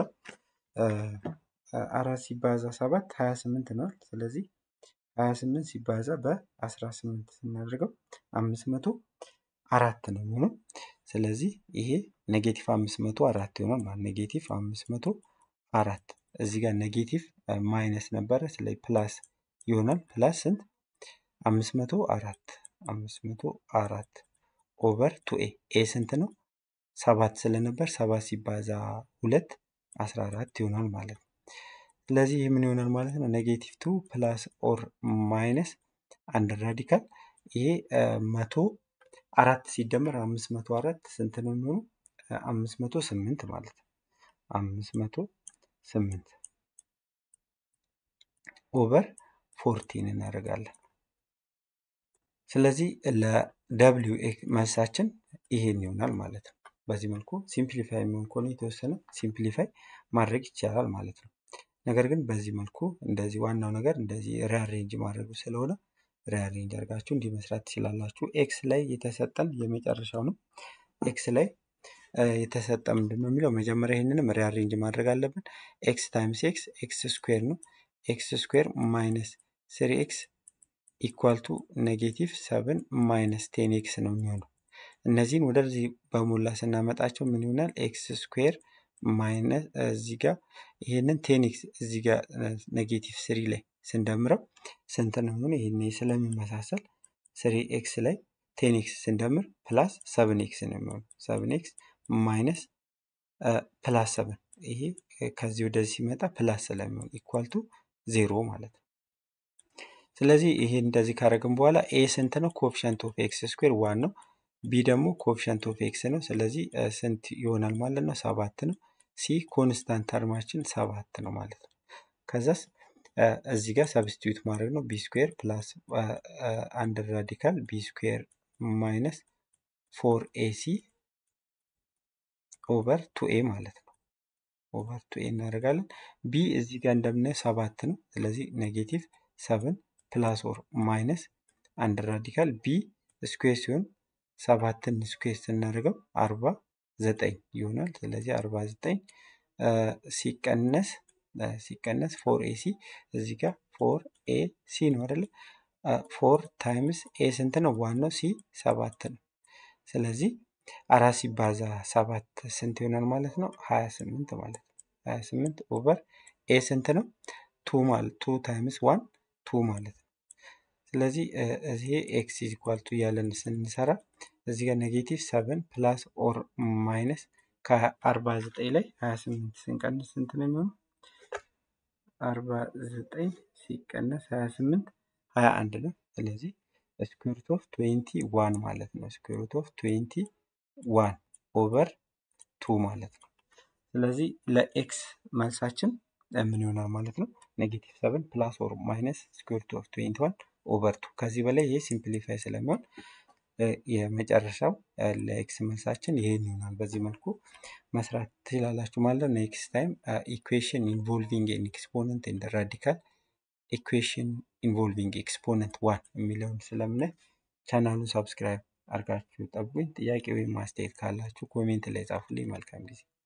አራት ሲባዛ ሰባት ሀያ ስምንት ነው። ስለዚህ ሀያ ስምንት ሲባዛ በአስራ ስምንት ስናደርገው አምስት መቶ አራት ነው የሚሆነው። ስለዚህ ይሄ ኔጌቲቭ አምስት መቶ አራት ይሆናል ማለት ኔጌቲቭ አምስት መቶ አራት እዚህ ጋር ኔጌቲቭ ማይነስ ነበረ። ስለዚህ ፕላስ ይሆናል። ፕላስ ስንት? አምስት መቶ አራት አምስት መቶ አራት ኦቨር ቱ ኤ ኤ ስንት ነው? ሰባት ስለነበር ሰባት ሲባዛ ሁለት አስራ አራት ይሆናል ማለት ነው። ስለዚህ ይህ ምን ይሆናል ማለት ነው? ኔጌቲቭ ቱ ፕላስ ኦር ማይነስ አንድ ራዲካል ይሄ መቶ አራት ሲደመር አምስት መቶ አራት ስንት ነው የሚሆኑ? አምስት መቶ ስምንት ማለት ነው። አምስት መቶ ስምንት ኦቨር ፎርቲን እናደርጋለን። ስለዚህ ለደብሊው መልሳችን ይሄን ይሆናል ማለት ነው። በዚህ መልኩ ሲምፕሊፋይ የሚሆን ከሆነ የተወሰነ ሲምፕሊፋይ ማድረግ ይቻላል ማለት ነው። ነገር ግን በዚህ መልኩ እንደዚህ ዋናው ነገር እንደዚህ ሪአሬንጅ ማድረጉ ስለሆነ ሪአሬንጅ አድርጋችሁ እንዲህ መስራት ትችላላችሁ። ኤክስ ላይ የተሰጠን የመጨረሻው ነው። ኤክስ ላይ የተሰጠ ምንድን ነው የሚለው መጀመሪያ ይህንንም ሪአሬንጅ ማድረግ አለብን። ኤክስ ታይምስ ኤክስ ኤክስ ስኩዌር ነው። ኤክስ ስኩዌር ማይነስ ስሪ ኤክስ ኢኳል ቱ ኔጌቲቭ ሰብን ማይነስ ቴን ኤክስ ነው የሚሆነው። እነዚህን ወደዚህ በሞላ ስናመጣቸው ምን ይሆናል? ኤክስ ስኩዌር ማይነስ እዚህ ጋር ይህንን ቴን ኤክስ እዚህ ጋር ኔጌቲቭ ስሪ ላይ ስንደምረው ስንት ነው የሚሆነው? ይህን ስለሚመሳሰል ስሪ ኤክስ ላይ ቴን ኤክስ ስንደምር ፕላስ ሰብን ኤክስ ነው የሚሆነው። ሰብን ኤክስ ማይነስ ፕላስ ሰብን ይሄ ከዚህ ወደዚህ ሲመጣ ፕላስ ስለሚሆን ኢኳል ቱ ዜሮ ማለት ነው። ስለዚህ ይሄ እንደዚህ ካደረግን በኋላ ኤ ስንት ነው? ኮፊሸንት ኦፍ ኤክስ ስኩዌር ዋን ነው። ቢ ደግሞ ኮፊሸንት ኦፍ ኤክስ ነው። ስለዚህ ስንት ይሆናል ማለት ነው? ሰባት ነው። ሲ ኮንስታንት ተርማችን ሰባት ነው ማለት ነው። ከዛስ እዚህ ጋር ሰብስቲዩት ማድረግ ነው። ቢ ስኩዌር ፕላስ አንድ ራዲካል ቢ ስኩዌር ማይነስ ፎር ኤሲ ኦቨር ቱ ኤ ማለት ነው። ኦቨር ቱ ኤ እናደርጋለን። ቢ እዚህ ጋር እንደምናየው ሰባት ነው። ስለዚህ ኔጌቲቭ ሰብን ፕላስ ኦር ማይነስ አንድ ራዲካል ቢ ስኩዌር ሲሆን ሰባትን ስኩዌር ስናደርገው አርባ ዘጠኝ ይሆናል። ስለዚህ አርባ ዘጠኝ ሲቀነስ ሲቀነስ ፎር ኤ ሲ እዚህ ጋር ፎር ኤ ሲ ነው አይደለ? ፎር ታይምስ ኤ ስንት ነው? ዋን ነው። ሲ ሰባት ነው። ስለዚህ አራት ሲባዛ ሰባት ስንት ይሆናል ማለት ነው? ሀያ ስምንት ማለት ነው። ሀያ ስምንት ኦቨር ኤ ስንት ነው? ቱ ማለት ቱ ታይምስ ዋን ቱ ማለት ነው። ስለዚህ እዚህ ኤክስ ኢኳል ቱ እያለን ስንሰራ እዚህ ጋር ኔጌቲቭ ሰቨን ፕላስ ኦር ማይነስ ከአርባ ዘጠኝ ላይ ሀያ ስምንት ስንቀንስ ስንት ነው የሚሆነው? አርባ ዘጠኝ ሲቀነስ ሀያ ስምንት ሀያ አንድ ነው። ስለዚህ ስኩዌርት ኦፍ ትዌንቲ ዋን ማለት ነው። ስኩዌርት ኦፍ ትዌንቲ ዋን ኦቨር ቱ ማለት ነው። ስለዚህ ለኤክስ መልሳችን ምን ይሆናል ማለት ነው? ኔጌቲቭ ሰቨን ፕላስ ኦር ማይነስ ስኩዌርት ኦፍ ትዌንቲ ዋን ኦቨር ቱ ከዚህ በላይ ይሄ ሲምፕሊፋይ ስለሚሆን እ፣ የመጨረሻው እ፣ ለኤክስ መልሳችን ይሄን ይሆናል። በዚህ መልኩ መስራት ትችላላችሁ ማለት ነው። ኔክስት ታይም ኢኩዌሽን ኢንቮልቪንግ ኤን ኤክስፖነንት ኤንድ ራዲካል ኢኩዌሽን ኢንቮልቪንግ ኤክስፖነንት ዋን የሚለውን ስለምናይ ቻናሉን ሰብስክራይብ አድርጋችሁ ጠብቁኝ። ጥያቄ ወይም አስተያየት ካላችሁ ኮሜንት ላይ ጻፉልኝ። መልካም ጊዜ